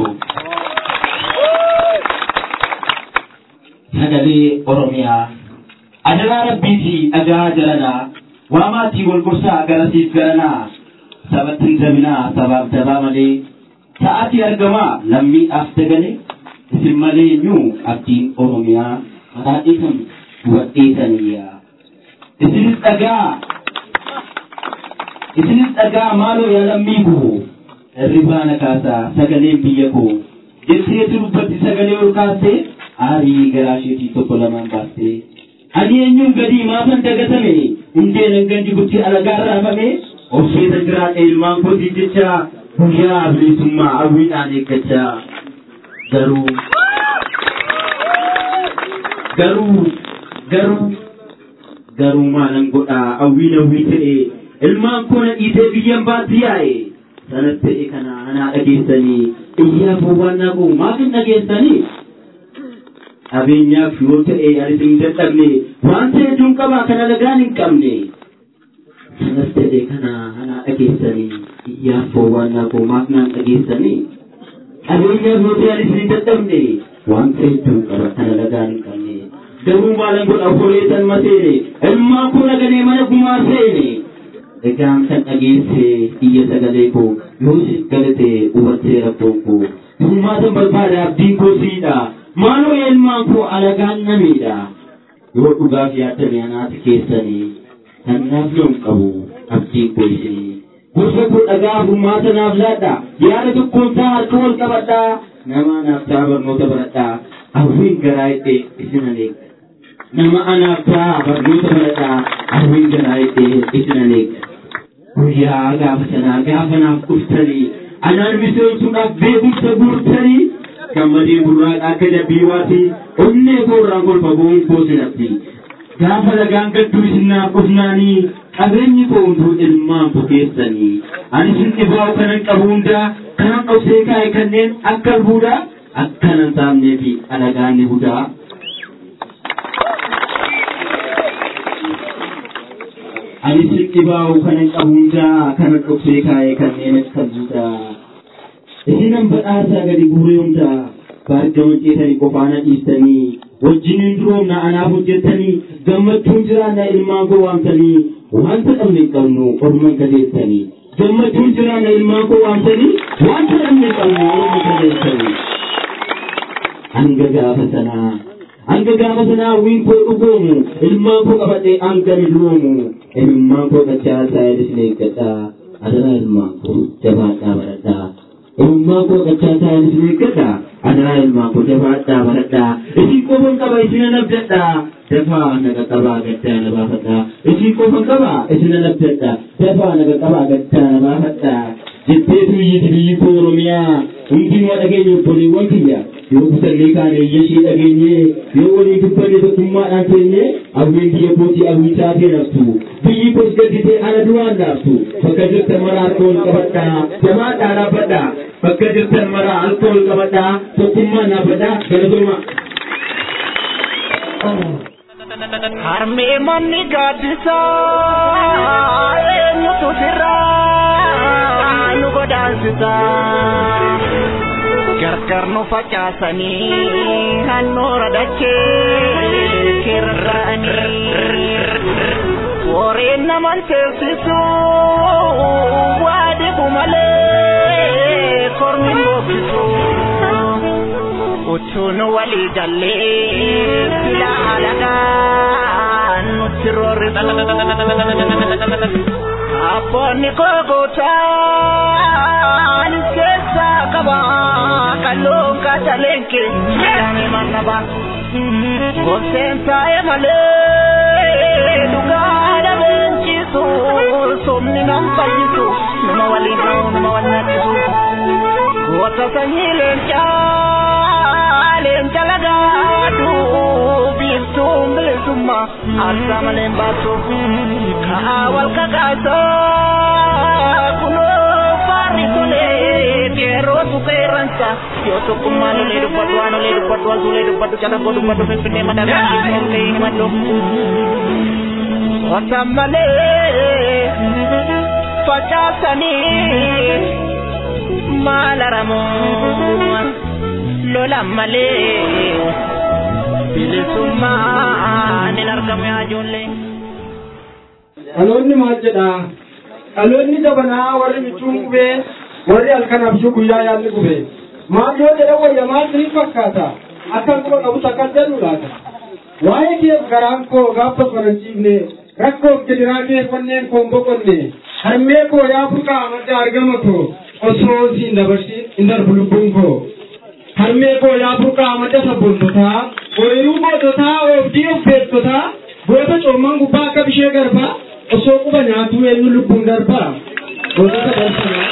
sagalee oromiyaa adaraa rabbiitii dhagaa jalanaa waamaatii wal gorsaa garasiif garanaa sabattiin zabinaa sabaaf dabaa malee sa'aatii argamaa lammiidhaaf dagale isin malee nyuu abdiin oromiyaa mataa dhiisan duwadheesaniyyaa isinis dhagaa isinis dhagaa maaloo yaa lammii koo hirribaana kaasaa sagaleen biyya koo jetteetu dubbatti sagalee ol kaastee aarii garaa isheetii tokko lamaan baastee ani eenyuun gadii maafan dagatame hundee nan gandi gutti alagaa raafame obseeta jiraadhe ilmaan kootii jecha guyyaa bilisummaa hawwiidhaan eeggachaa garuu garuu garuu garuu maalan godhaa hawwiin hawwii ta'e ilmaan koo na dhiisee biyyan baatti yaa'e sanas ta'e kana anaa dhageessanii iyyaa fowwaannaa koo maaf hin dhageessanii qabeenyaaf yoo ta'e anis hin dadhabne waan ta'e hedduun qaba kana lagaan hin qabne sanas ta'e kana anaa dhageessanii iyyaa fowwaannaa koo maaf naan dhageessanii qabeenyaaf yoo ta'e anis hin dadhabne waan ta'e hedduun qaba kana lagaan hin qabne garuu maalan godha holee san maseene ilmaan koo naganee mana gumaa seene egaan kan dhageesse iyya sagalee koo yoo siif galate hubattee rabboon koo hirmaatan barbaada abdiin koo siidha maaloo ilmaan koo alagaan namiidha yoo dhugaaf yaadame anaati keessanii kanaaf yoon qabu abdiin koo isinii gosa koo dhagaa furmaata naaf laadha yaada tokkoon taa harka wal qabadha nama anaaf taa barnoota baradha hawwiin garaa hidhee isin aneega nama anaaf taa barnoota baradha hawwiin garaa hidhee isin aneega guyyaa gaafa sanaa gaafa naaf dhuftanii anaan miseensudhaaf beekumsa guurtanii gammadee burraaqa akka dabbii waati onnee koorraan kolfa boon koo sinatti gaafa lagaan gadduu isinnaaf qofnaanii qabeenyi koo hunduu ilmaan koo keessanii ani isin dhibaa'u kanan qabu hundaa kanan dhoksee kaa'e kanneen akka albuudaa akkanan saamnee fi alagaan ni budaa. Ani isin dhibaa'u kanan qabu hundaa kanan dhoksee kaa'e kanneen akka albuudaa. Isinan badhaasaa gadi guuree hundaa baargama ceetanii qofaana dhiistanii wajjiniin duroomna anaaf hojjettanii gammachuun jiraanna ilmaan koo waamtanii wanta dhabne hin qabnu orman gadeessanii gammachuun jiraanna ilmaan koo waamtanii wanta dhabne hin qabnu orman gadeessanii hanga gaafa sanaa hanga gaafa sanaa wiin koo dhugoomu ilmaan koo qabadhee hanga ni duroomu ilmaan koo qachaasaa isin eeggadhaa adaraa ilmaan koo jabaadhaa baradhaa ilmaan koo qachaasaa isin eeggadhaa adaraa ilmaan koo jabaadhaa baradhaa isin qofan qaba isin nabdadhaa dafaa naga qabaa gaddaa na baafadhaa isin qofan qaba isin nabdadhaa dafaa naga qabaa gaddaa na baafadhaa jetteetu iyyiti biyyi koo oromiyaa hundinuma dhageenya obboleewwan kiyya yoo kutallee kaane iyyashii dhageenye yoo walii dubbanne tokkummaadhaan teenye awween biyya kootii awwii taatee naftu biyyi koos gadditee ana duraan naaftu bakka jirtan mara harka ol qabadhaa jabaadhaa dhaabbadhaa bakka jirtan mara harka ol qabadhaa tokkummaan dhaabbadhaa galatooma. Harmee manni gaaddisaa eenyutu sirraa nu godaansisaa gargar nu facaasanii handhuura dachee kirra'anii warreen naman teessisu waa dhibu malee kormi bookkisu. utuun walii gallee fila alagaan nutti roorrisu. Abboonni koo gootaan keessaa qaba kalluun kaataleen keenya mannaba. Gorseen taa'e malee dhugaa dhabeenchisu somni nam fayyisu nama waliin ta'u nama wal nyaattisu. Goota sanyii leencaa leenca lagaadhu biiftuun bilisummaa aarsaa malee baatu kaa wal kakaasaa kunoo faarri tolee qeerrootu qeerransa yoo tokkummaa lolee dubbatu waan olee dubbatu waan suulee dubbatu calaqqoo dubbatu finfinnee madaqaa ol ka'ee himadhu wasan malee facaasanii maal aramoo lola malee bilisummaan hin argamu yaa ijoollee. Dhaloonni maal jedhaa? Dhaloonni jabanaa warri michuun gubee warri halkan abjuu guyyaa yaalli gubee. Maal yoo jedhan wayya maal siniif fakkaata? Akkan quba qabus akkas jedhu laata? Waa'ee keef garaan koo gaafa qorachiifne rakkoof jediraa keeffanneen koo hin boqonne harmee koo yaa burqaa madda argama koo osoo siin dabarsi hin darbu lubbuun koo. harmee koo yaa burqaa madda sabboontotaa ooyiruu goototaa oobdii of beektotaa goota coomman gubbaa akka bishee garbaa osoo quba nyaatuu eenyu lubbuun darbaa gootota barsanaa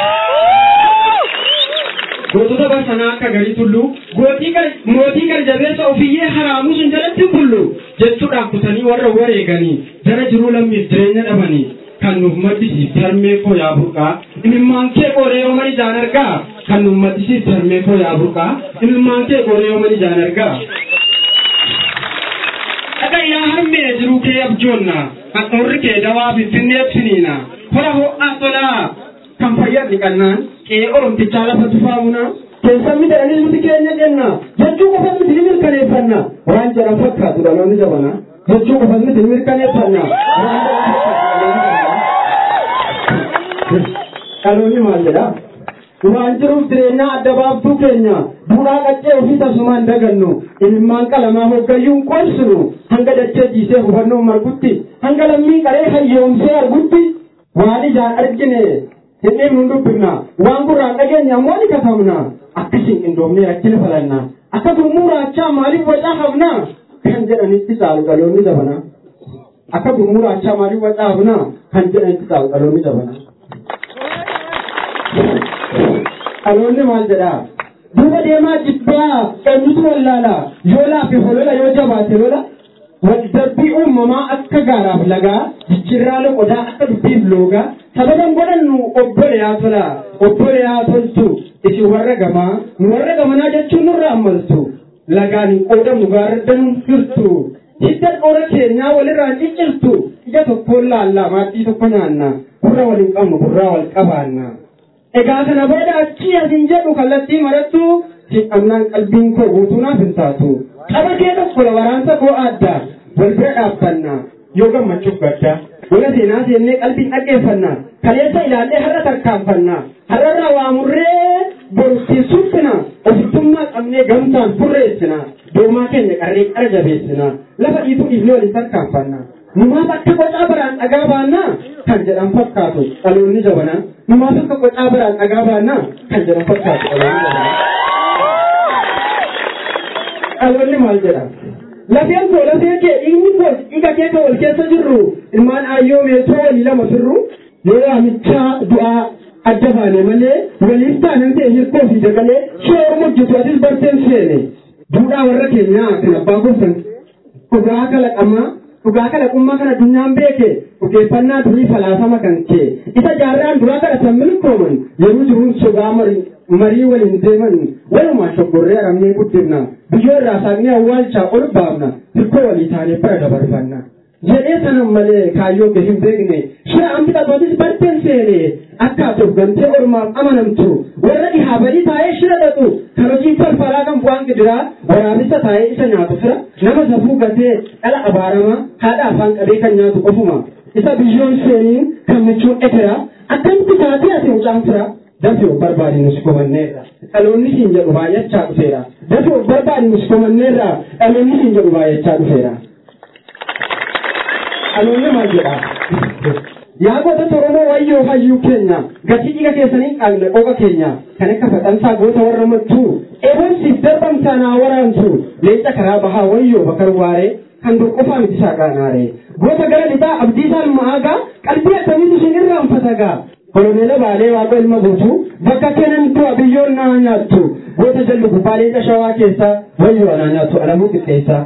gootota barsanaa akka garii tulluu mootii gar jabeessa ofiyyee haraamuu sun jalatti bullu jechuudhaan kutanii warra wareeganii jara jiruu lammiif jireenya dhabanii kan nuuf maddisiif harmee koo yaa burqaa imimmaan kee qoree ooman ijaan argaa kan nuuf maddisiif harmee koo yaa burqaa imimmaan kee qoree ooman ijaan argaa. Dhaga yaa harmee jiruu kee abjoonna handhuurri kee dawaa finfinnee ibsiniina hora ho'aa tolaa kan fayyadni qannaan qe'ee oromtichaa lafa tufaamuna. Keessan midhaanis nuti keenya jenna jechuu qofas miti ni mirkaneeffanna waan jedhan fakkaatu dhaloonni jabana jechuu qofas miti ni mirkaneeffanna waan jedhan dhaloonni maal jedha waan jiruuf jireenyaa adda baaftuu keenya duudhaa qaccee ofii tasumaan dagannu ilmaan qalamaa hoggayyuun qorsinu hanga dachee jiisee hubannoon margutti hanga lammii qaree hayyoomsee argutti waan ijaan argine hin dhimnu dubbifna waan gurraan dhageenya ammoo ni katabna akkasiin qindoomnee rakkina falanna akka gurmuu raachaa maaliif wacaa hafna kan jedhanitti caalu dhaloonni dabana akka gurmuu raachaa maaliif wacaa hafna kan jedhanitti caalu dhaloonni dabana. dhaloonni maal jedhaa duuba deemaa jibbaa eenyutu wallaala yoo laafe holola yoo jabaate lola waldabbii uumamaa akka gaaraaf lagaa jijjiirraa loqodaa akka dubbiif loogaa sababan godhannu obboleyaa tola obboleyaa toltu isin warra gamaa nu warra gamanaa jechuun nurra ammaltu lagaan hin qoodamnu gaarraddan hirtu hidda dhoora keenyaa walirraan ciccirtu ija tokkoon laallaa maaddii tokko nyaanna gurra waliin qabnu gurraa wal qabaanna egaa kana booda achii asin jedhu kallattii marattu hidhamnaan qalbiin koo guutuu naaf hin taatu qaba kee tokko waraansa koo adda wal bira dhaabbanna yoo gammachuuf gadda wala seenaa seennee qalbiin dhaggeeffanna kaleessa ilaallee har'a tarkaanfanna har'arraa waamurree borutti suphina ofittummaa qabnee gamtaan furreessina doomaa keenya qarree qara jabeessina lafa dhiituu dhiifnee waliin tarkaanfanna numaaf akka qocaa biraan dhagaa baannaa kan jedhan fakkaatu dhaloonni jabanaa numaaf akka qocaa biraan dhagaa baannaa kan jedhan fakkaatu dhaloonni jabanaa. dhaloonni maal jedha lafeen koo lafee kee dhiigni koo dhiiga kee kan wal keessa jirru ilmaan aayyoo meetoo walii lama firru yoo waamichaa du'aa adda baane malee waliif taanan ta'e hirkoo fi dagalee shee mujjitu atis barteen seene duudhaa warra keenyaa kan abbaa gosan dhugaa kalaqamaa dhugaa kalaqummaa kan addunyaan beeke dhugeeffannaa durii falaasama kan kee isa jaarraan duraa kadhatan milkooman yeroo jiruun sogaa marii waliin deeman walumaa shoggorree aramnee guddifna biyyoo irraa saaqnee awwaalchaa ol baafna hirkoo walii taanee bira dabarfanna jedhee sanan malee kaayyoo gadi hin beekne shira ambixatootis barteen seene akka ati of gantee ormaaf amanamtu warra dhihaa badii taa'ee shira dhaqu kan hojii falfalaa kan bu'aan gidiraa waraabessa taa'ee isa nyaatu fira nama safuu gatee dhala abaaramaa haadha afaan qabee kan nyaatu qofuma isa biyyoon seeniin kan michuun ekeraa akkamitti taatee ati mucaan fira dafee of barbaade nusi komanneerra dhaloonni siin jedhu baay'achaa dhufeera dafee of barbaade nusi komanneerra dhaloonni siin jedhu baay'achaa dhufeera. Dhaloonni maal jedha? Yaa gootota Oromoo wayyoo hayyuu keenya gatii dhiiga keessanii qaamne qoqa keenya kan akka faxansaa goota warra mattuu eebonsiif darbamsaa naa waraantu leenca karaa bahaa wayyoo bakar waaree kan dur qofaa miti saaqaanaare goota gara lixaa abdii isaan ma'aagaa qalbii akkamiitu isin irraanfatagaa koloneela baalee waaqa ilma guutuu bakka kennan du'a biyyoon naa nyaattu goota jallu gubbaa leenca shawaa keessa wayyoo anaa nyaattu alamuu qixxeessaa.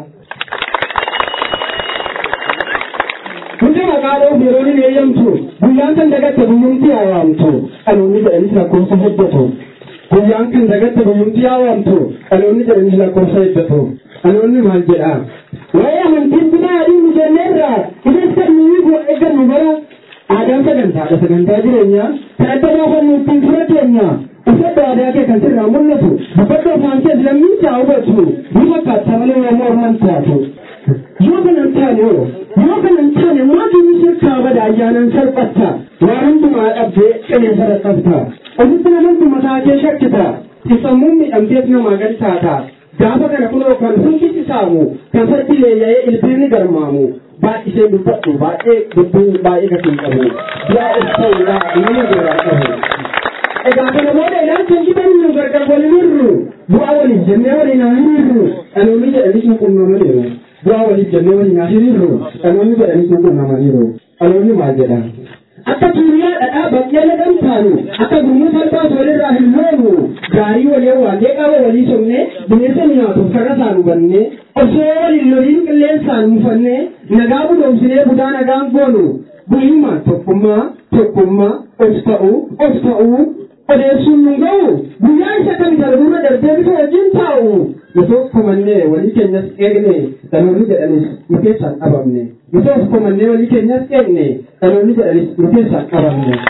Hundi maqaa dhoof yeroo ni eeyyamtu guyyaan kan dagatte guyyumti yaawamtu dhaloonni jedhanis lakkoofsa heddatu guyyaan kan dagatte guyyumti yaawamtu dhaloonni jedhanis lakkoofsa heddatu dhaloonni maal jedha waa'ee amantiin bitaa adii nu jenneerra isis kan nuyi bu'a eeggannu bara aadaan sagantaadha sagantaa jireenyaa kan adda baafannu ittiin fura keenya uffata aadaa kee kan sirraa mul'atu dubbadda afaan kees lammiin isaa hubatu ni fakkaata malee yommuu orman taatu yoo kana hin taane yoo yoo kana hin taane maatiin shirkaa bada ayyaanaan salphatta waan hundumaa dhabdee qilleensa rakkabta ofitti namantu mataa kee shakkita sammuun miidhamteef namaa gadi taata gaafa kana kunoo kan hundisi saamu kan fardi leeyya'ee ilbiirni garmaamu baay'isee dubbadhu baay'ee dubbiin baay'ee gatiin qabu du'aa of ta'uudha nama biraa qabu egaa kana booda ilaalcha gitan nu gargar waliin hirru bu'aa waliin jennee waliin haa hirru dhaloonni jedhanis nu qunnamaniiru bu'aa waliif jennee waliin haa hirru dhaloonni jedhanis nu qunnamaniiru dhaloonni maal jedha akka tuuriyaa dhadhaa baqqeela dhamtaanu akka gurmuu salphaas walirraa hin loonu gaarii walii waantee qaba walii somnee bineensa nyaatuuf karra isaan hubannee osoo waliin loliin qilleensaan mufannee nagaa budoomsinee budaa nagaan goonu guyyummaan tokkummaa tokkummaa of ta'uu of ta'uu odeessuun nu ga'u guyyaa isa kan darbura darbee bifa wajjin taa'u osoo komannee walii keenyas eegne dhaloonni jedhanis nu keessaan dhabamne osoo komannee walii keenyas eegne dhaloonni jedhanis nu keessaan dhabamne.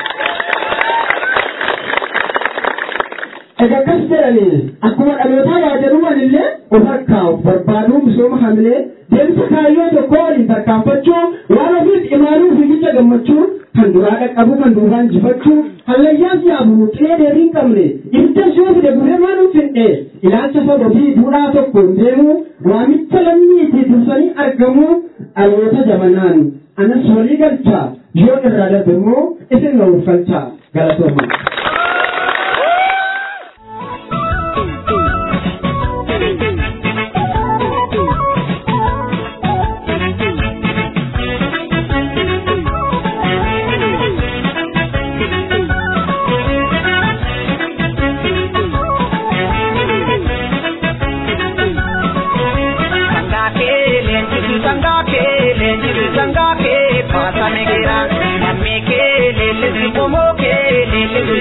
Egaa akkas jedhanii akkuma dhalootaa yaadanuman illee of harkaa'uuf barbaaduu misooma hamilee deemsa kaayyoo tokko waliin tarkaanfachuu waan ofiif imaaluu fiigicha gammachuu kan duraa dhaqqabu kan duubaan jifachuu hallayyaas yaabuu xilee deebii hin qabne ibidda yoo fide gurree maan finne ilaalcha saba fi duudhaa tokkoon deemuu waamicha lammiitii dursanii argamuu dhaloota jabanaan anas walii galchaa yoo irraa darbe immoo isin na urfalchaa galatooma. Sangaake leenjisi sangaake.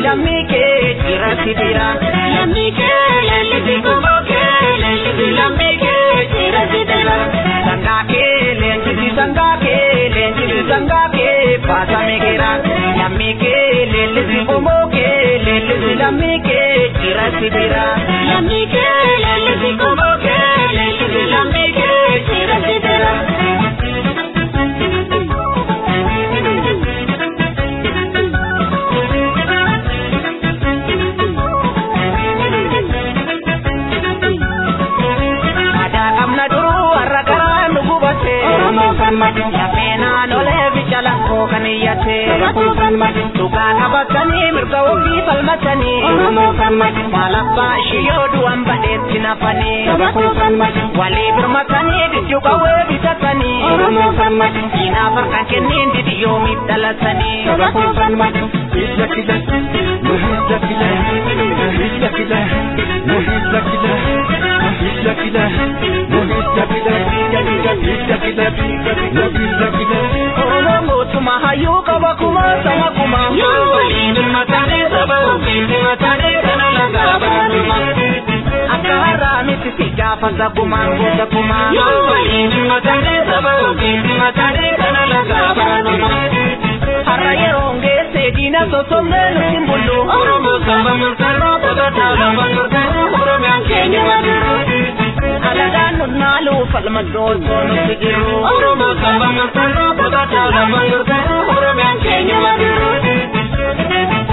lammii kee cirratti bira. Lammii kee leellisi gubboo kee leellisi lammii kee cirratti bira. Sangaa kee leenjisi sangaa kee leenjisi sangaa kee baasame gira. Lammii kee leellisi gubboo kee leellisi lammii kee cirratti bira. Lammii kee leellisi gubboo kee leellisi lammii kee cirratti bira. Aadaa qabna duruu warra garaa nu gubate. Oromoo falmatu. Lafeenaan olee ficha lakkoo kan iyyate. Oromoo falmatu. Dhugaa qabatanii mirga ofii falmatanii. Oromoo falmatu. Maalabbaa ishiyoo du'an badheetti nafanii. Oromoo falmatu. Walii birmatanii gijju qawwee bitatanii. Oromoo falmatu. Diinaaf harka kenniin didiyoomiif dhalatanii. Oromoo falmatu. Hidda kila, nu hidda kila, nu hidda kila, nu hidda kila, nu hidda kila, nu hidda kila, hidda kila, nu hidda kila. Oromoo mootummaa hayyuu qaba kuma sama kuma. Yoo waliin dhimmatanii saba ofiin dhimmatanii kana lagaa baatuma. Akka har'aa miti si gaafata kumaan gosa kumaa. Yoo waliin dhimmatanii saba ofiin dhimmatanii kana lagaa baatuma. Har'a yeroo geesse diina sossobnee nuti bullu. Oromoo saba murteeroo taphataa lafa turteeroo Oromiyaan keenya madiru. Alagaan nunnaalu falma doosoo nuti jiru. Oromoo saba murteeroo taphataa lafa turteeroo Oromiyaan keenya madiru.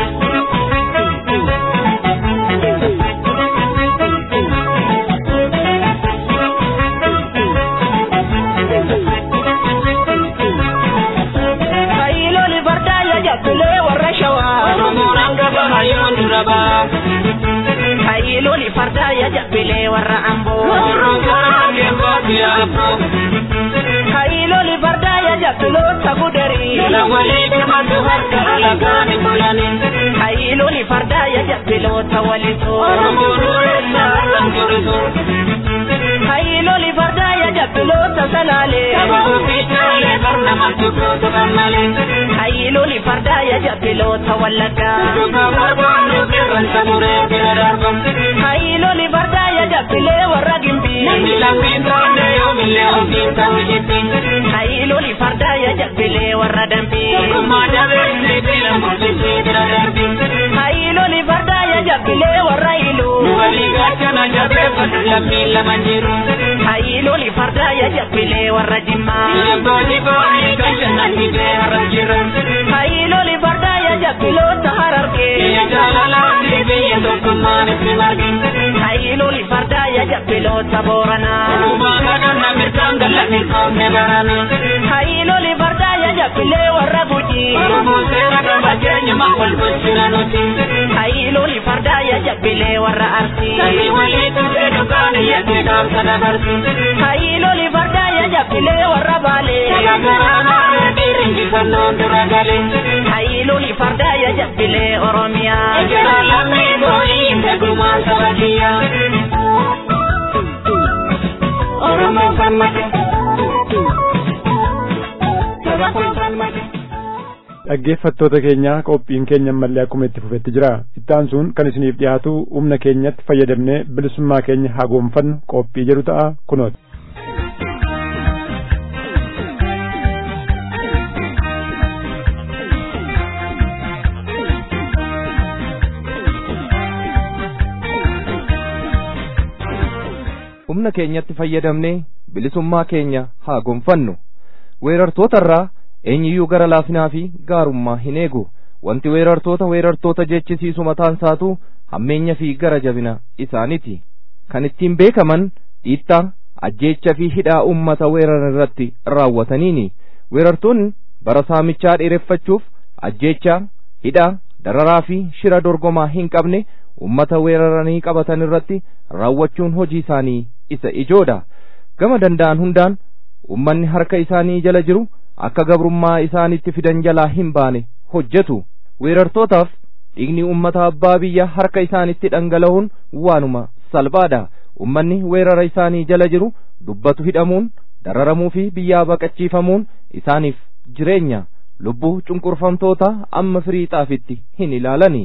Kaayiloli fardaa yajabbilee warra shawaa. Oromoon hangafa hayyoon dura baa. Kaayiloli fardaa yajabbilee warra amboo. Oromoon karaa hangeen baati yaaboo. Kaayiloli fardaa yajabbiloota gudarii. Jala walii dhimatu harka alagaan hin bulani. Kaayiloli fardaa yajabbiloota walisoo. Oromoon dureessa harkaan turisoo. Kaayiloli fardaa yajabbiloota salaalee. Saba ofiichaalee barna maltukuutu gammalee. Kaayiloli fardaa yajabbiloota wallaggaa. Dhugaa barbaannu qeerransa muree bira darban. Kaayiloli fardaa yajabbilee warra gimbii. Namni lammiin taane yoomillee ofiin ta'u jetti. Kaayiloli fardaa yajabbilee warra dambii. Tokkummaa dabeessee bira murtisee bira darbi. Kaayiloli fardaa yajabbilee warra iluu. Walii gaachana jabeeffatu lammiin lama jiru. Kaayiloli fardaa yajabbilee warra jimmaa. Jabboonni boonii kan shannan hidhee harra jiran. Kaayiloli fardaa yajabbiloota harargee. Biyya jaalalaa fi biyya tokkummaan itti marge. Kaayiloli fardaa yajabbiloota booranaa. Uumaan kadhanna mirgaan galla milkoomne barana. Kaayiloli fardaa yajabbilee warra gujii. Oromoon seera qaba keenyuma wal bulchina nuti. Kaayiloli fardaa yajabbilee warra arsii. Samii walii tuqee dhugaan iyyatti dhaamsa dabarsi. Kaayiloli fardaa yajabbilee warra baalee. Sagagaraanaa dhiirri injifannoon dura galee. Kaayiloli fardaa yajabbilee Oromiyaa. Ejjera lammii boo'ii beekumaan saba kiyyaa. Oromoo falmate. Saba kun falmate. dhaggeeffattoota keenya qophiin keenya ammallee akkuma itti fufetti jira ittaan sun kan isiniif dhiyaatu humna keenyatti fayyadamnee bilisummaa keenya haa goonfannu qophii jedhu ta'a kunooti. humna keenyatti fayyadamnee bilisummaa keenya haa gonfannu weerartootarraa eenyiyyuu gara laafinaa fi gaarummaa hin eegu wanti weerartoota weerartoota jechisiisu mataan isaatu hammeenya fi gara jabina isaaniti kan ittiin beekaman dhiittaa ajjeecha fi hidhaa ummata weeraran irratti raawwataniini weerartoonni bara saamichaa dheereffachuuf ajjeechaa hidhaa dararaa fi shira dorgomaa hin qabne ummata weeraranii qabatan irratti raawwachuun hojii isaanii isa ijoodha gama danda'an hundaan ummanni harka isaanii jala jiru akka gabrummaa isaanitti fidan jalaa hin baane hojjetu weerartootaaf dhiigni ummata abbaa biyya harka isaanitti dhangala'uun waanuma salphaadha ummanni weerara isaanii jala jiru dubbatu hidhamuun dararamuu fi biyyaa baqachiifamuun isaaniif jireenya lubbuu cunqurfamtoota amma firii xaafitti hin ilaalani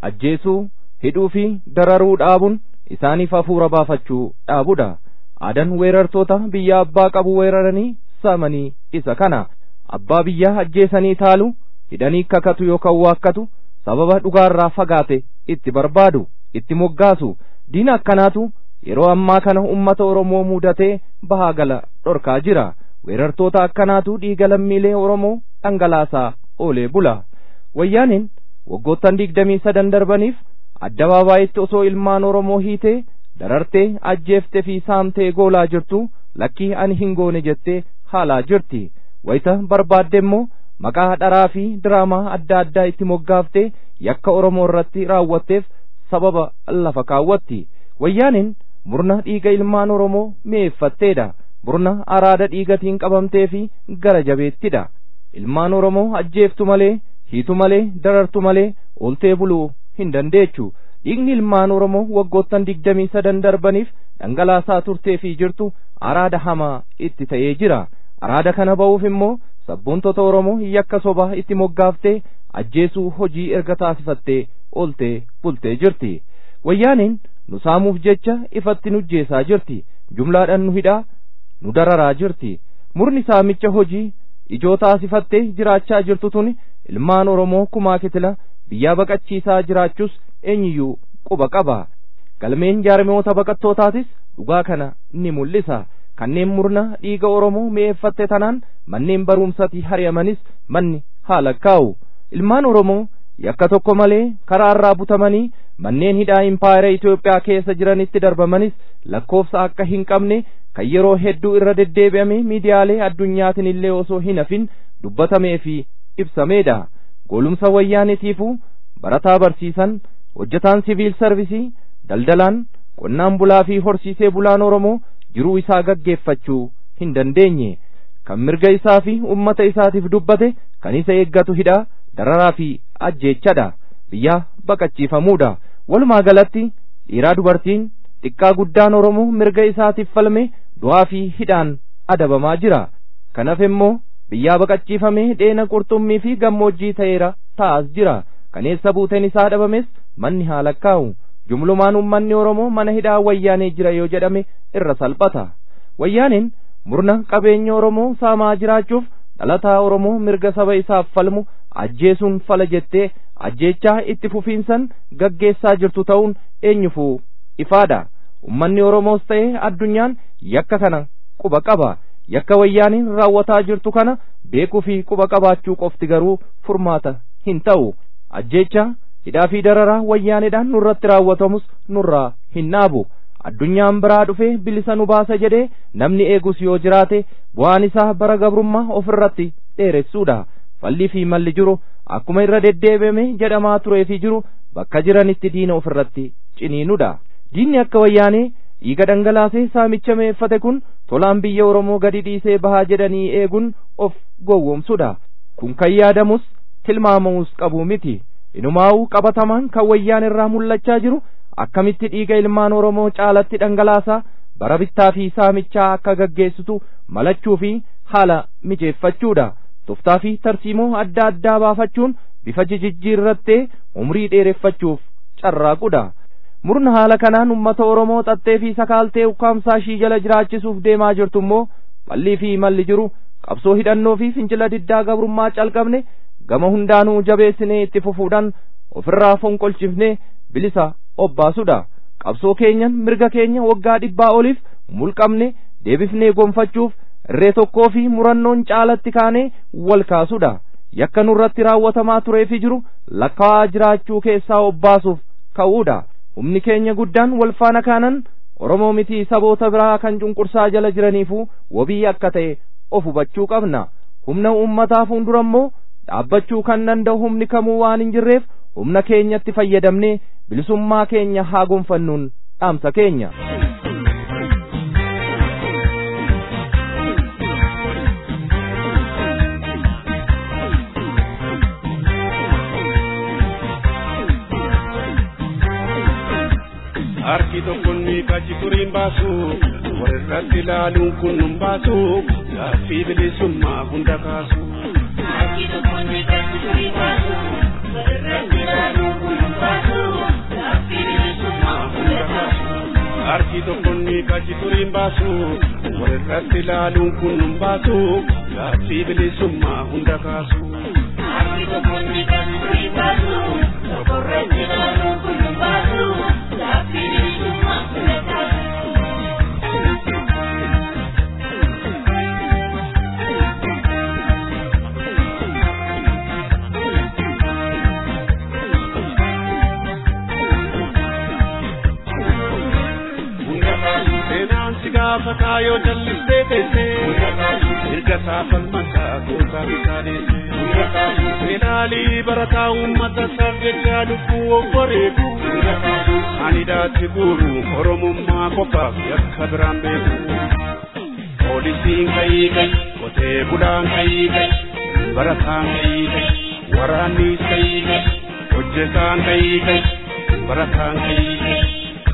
ajjeesuu hidhuu fi dararuu dhaabuun isaaniif hafuura baafachuu dhaabudha aadaan weerartoota biyya abbaa qabu weeraranii saamanii isa kana abbaa biyyaa ajjeesanii taalu hidhanii kakatu yookaan waakkatu sababa dhugaarraa fagaate itti barbaadu itti moggaasu diina akkanaatu yeroo ammaa kana ummata oromoo mudatee bahaa gala dhorkaa jira weerartoota akkanaatu dhiiga lammiilee oromoo dhangalaasaa oolee bula wayyaaniin waggoottan digdamii sadan darbaniif addabaabayitti osoo ilmaan oromoo hiitee darartee ajjeeftee fi saamtee goolaa jirtu lakkii ani hin goone jettee haalaa jirti wayita barbaadde immoo maqaa dharaa fi diraamaa adda addaa itti moggaaftee yakka oromoo irratti raawwatteef sababa lafa kaawwatti wayyaaniin murna dhiiga ilmaan oromoo mi'eeffatteedha murna araada dhiigatiin qabamtee fi gara jabeettidha ilmaan oromoo ajjeeftu malee hiitu malee darartu malee ooltee buluu hin dandeechu dhiigni ilmaan oromoo waggoottan digdamii sadan darbaniif dhangalaasaa turtee fi jirtu araada hamaa itti ta'ee jira araada kana ba'uuf immoo sabboontota oromoo yakka sobaa itti moggaaftee ajjeesuu hojii erga taasifattee ooltee bultee jirti wayyaaniin nu saamuuf jecha ifatti nu ajjeesaa jirti jumlaadhaan nu hidhaa nu dararaa jirti murni saamicha hojii ijoo taasifattee jiraachaa jirtu tun ilmaan oromoo kumaa kitila biyyaa baqachiisaa jiraachuus eenyuyyuu quba qaba galmeen jaarmoota baqattootaatis dhugaa kana ni mul'isa kanneen murna dhiiga oromoo mi'eeffatte tanaan manneen barumsatii hari'amanis manni haala kaa'u ilmaan oromoo yakka tokko malee karaarraa butamanii manneen hidhaa impaayera Itoophiyaa keessa jiranitti darbamanis lakkoofsa akka hin qabne kan yeroo hedduu irra deddeebi'ame miidiyaalee addunyaatiin illee osoo hin hafin dubbatamee fi ibsameedha goolumsa wayyaanitiifuu barataa barsiisan hojjetaan siviil sarvisii daldalaan qonnaan bulaa fi horsiisee bulaan oromoo jiruu isaa gaggeeffachuu hin dandeenye kan mirga isaa fi ummata isaatiif dubbate kan isa eeggatu hidhaa dararaa fi ajjeechadha biyyaa baqachiifamuudha walumaa galatti dhiiraa dubartiin xiqqaa guddaan oromoo mirga isaatiif falme du'aa fi hidhaan adabamaa jira kanaaf immoo biyyaa baqachiifamee dheena qurxummii fi gammoojjii ta'eera ta'as jira kaneessa buuteen isaa dhabames manni haa lakkaa'u jumlumaan ummanni oromoo mana hidhaa wayyaanee jira yoo jedhame irra salphata wayyaaniin murna qabeenya oromoo saamaa jiraachuuf dhalataa oromoo mirga saba isaaf falmu ajjeesuun fala jettee ajjeechaa itti fufiinsan gaggeessaa jirtu ta'uun eenyufuu ifaadha ummanni oromoos ta'e addunyaan yakka kana quba qaba yakka wayyaaniin raawwataa jirtu kana beekuu fi quba qabaachuu qofti garuu furmaata hin ta'u ajjeecha hidhaa fi dararaa wayyaaneedhaan nurratti raawwatamus nurraa hin dhaabu addunyaan biraa dhufee bilisa nu baasa jedhee namni eegus yoo jiraate bu'aan isaa bara gabrummaa ofirratti dheeressuudha fallii fi malli jiru akkuma irra deddeebi'ame jedhamaa turee fi jiru bakka jiranitti diina ofirratti ciniinudha diinni akka wayyaanee dhiiga dhangalaasee saamicha meeffate kun tolaan biyya oromoo gadi dhiisee bahaa jedhanii eeguun of gowwoomsudha kun kan yaadamus tilmaamamus qabu miti inumaa'uu qabatamaan kan wayyaan irraa mul'achaa jiru akkamitti dhiiga ilmaan oromoo caalatti dhangalaasaa bara bittaa fi saamichaa akka gaggeessitu malachuu fi haala mijeeffachuudha toftaa fi tarsiimoo adda addaa baafachuun bifa jijjiirrattee umrii dheereffachuuf carraaqudha murna haala kanaan ummata oromoo xaxxee fi sakaaltee ukkaamsaa ishii jala jiraachisuuf deemaa jirtu immoo fallii fi malli jiru qabsoo hidhannoo fi fincila diddaa gabrummaa calqabne gama hundaanuu jabeessinee itti fufuudhaan ofirraa fonqolchifnee bilisa obbaasudha qabsoo keenyan mirga keenya waggaa dhibbaa oliif mulqamne deebifnee gonfachuuf irree tokkoo fi murannoon caalatti kaanee wal kaasudha yakka nurratti raawwatamaa tureefi jiru lakkaa'aa jiraachuu keessaa obbaasuuf ka'uudha humni keenya guddaan wal faana kaanan oromoo miti saboota biraa kan cunqursaa jala jiraniifuu wabii akka ta'e of hubachuu qabna humna uummataa fuuldura immoo dhaabbachuu kan danda'u humni kamuu waan hin jirreef humna keenyatti fayyadamnee bilisummaa keenya haa gonfannuun dhaamsa keenya. harki tokkoon kachi turiin baasu walirratti ilaaluun kun nun baasu gaaffii bilisummaa hunda kaasu. Harki tokkoon kachi turiin baasu walirratti ilaaluun kun nun baasu kaji turiin baasu walirratti ilaaluun kun nun baasu gaaffii bilisummaa hunda kaasu. Harki tokkotti kaji turiin baasu tokkorratti ilaaluun kun nun baasu gaaffii bilisummaa hunda kaasu. seenaan si gaafataa yoo jallistee teessee mirga saafan mataa gootaa bitaa deessee ilaalii barataa uummata isaaf jecha lubbuu obboreetu ani daatti guuru oromummaa qofaaf yakka biraan beeku poolisiin kayii kayi qotee bulaan kayii kayi barataan kayii kayi waraannis kayii kayi hojjetaan kayii kayi barataan kayii kayi.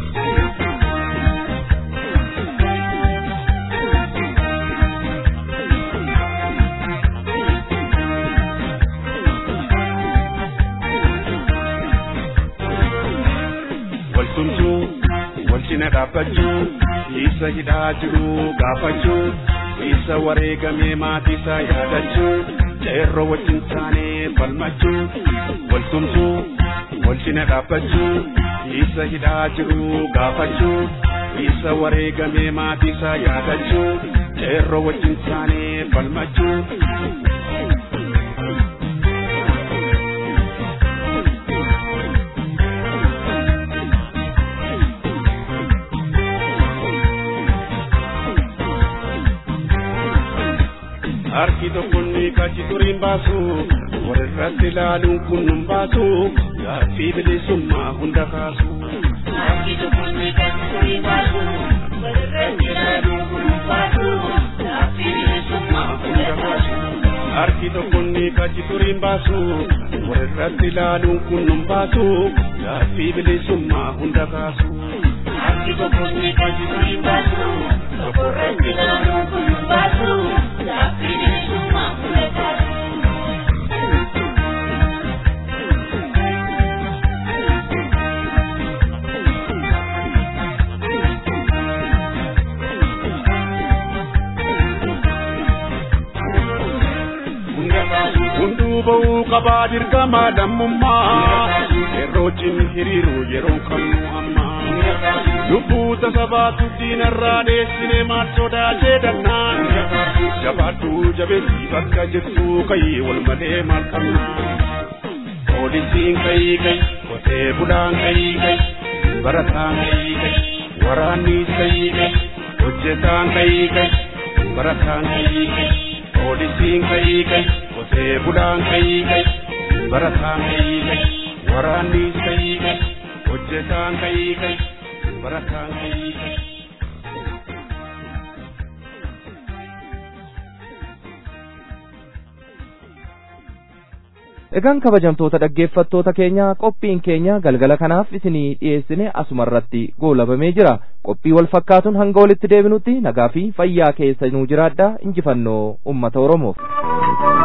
waltumtuu walcina dhaabbachuu isa hidhaa jiru gaafachuu isa wareegamee maatiisaa yaadachuu ceerroo wajjin taanee falmachuu waltumtuu walcina dhaabbachuu isa hidhaa jiru gaafachuu isa wareegamee maatiisaa yaadachuu ceerroo wajjin taanee falmachuu harki tokkonni kachi turiin baasu walirratti ilaaluun kun nun baasu gaaffii bilisummaa hunda kaasu. Harki tokkotti kaji turiin baasu walirratti ilaaluun kun nun baasu gaaffii bilisummaa hunda kaasu. harki tokkonni kachi turiin baasu walirratti ilaaluun kun nun baasu gaaffii bilisummaa hunda kaasu. Harki tokkotti kaji turiin baasu tokkorratti ilaaluun kun nun baasu gaaffii bilisummaa hunda kaasu. hunduu ba'uu qabaa dirqama lammummaa yerootiin hiriiru yeroo kamuu ammaa lubbuu tasabaatu diinarraa dheessine maal sodaatee dannaan jabaadhuu jabeessi bakka jirtu kayii wal malee maal qabnaa poolisiin kayii kayi qotee bulaan kayii kayi barataan kayii kayi waraannis kayii kayi hojjetaan kayii kayi barataan kayii kayi poolisiin kayii kayi qotee bulaan kayii kayi barataan kayii kayi waraannis kayii kayi hojjetaan kayii kayi barataan kayii kayi. Egaan kabajamtoota dhaggeeffattoota keenya qophiin keenya galgala kanaaf isinii dhiyeessine asumarratti goolabamee jira. Qophii wal fakkaatuun hanga walitti deebinutti nagaa fi fayyaa keessa nuu jiraadhaa injifannoo uummata Oromoof.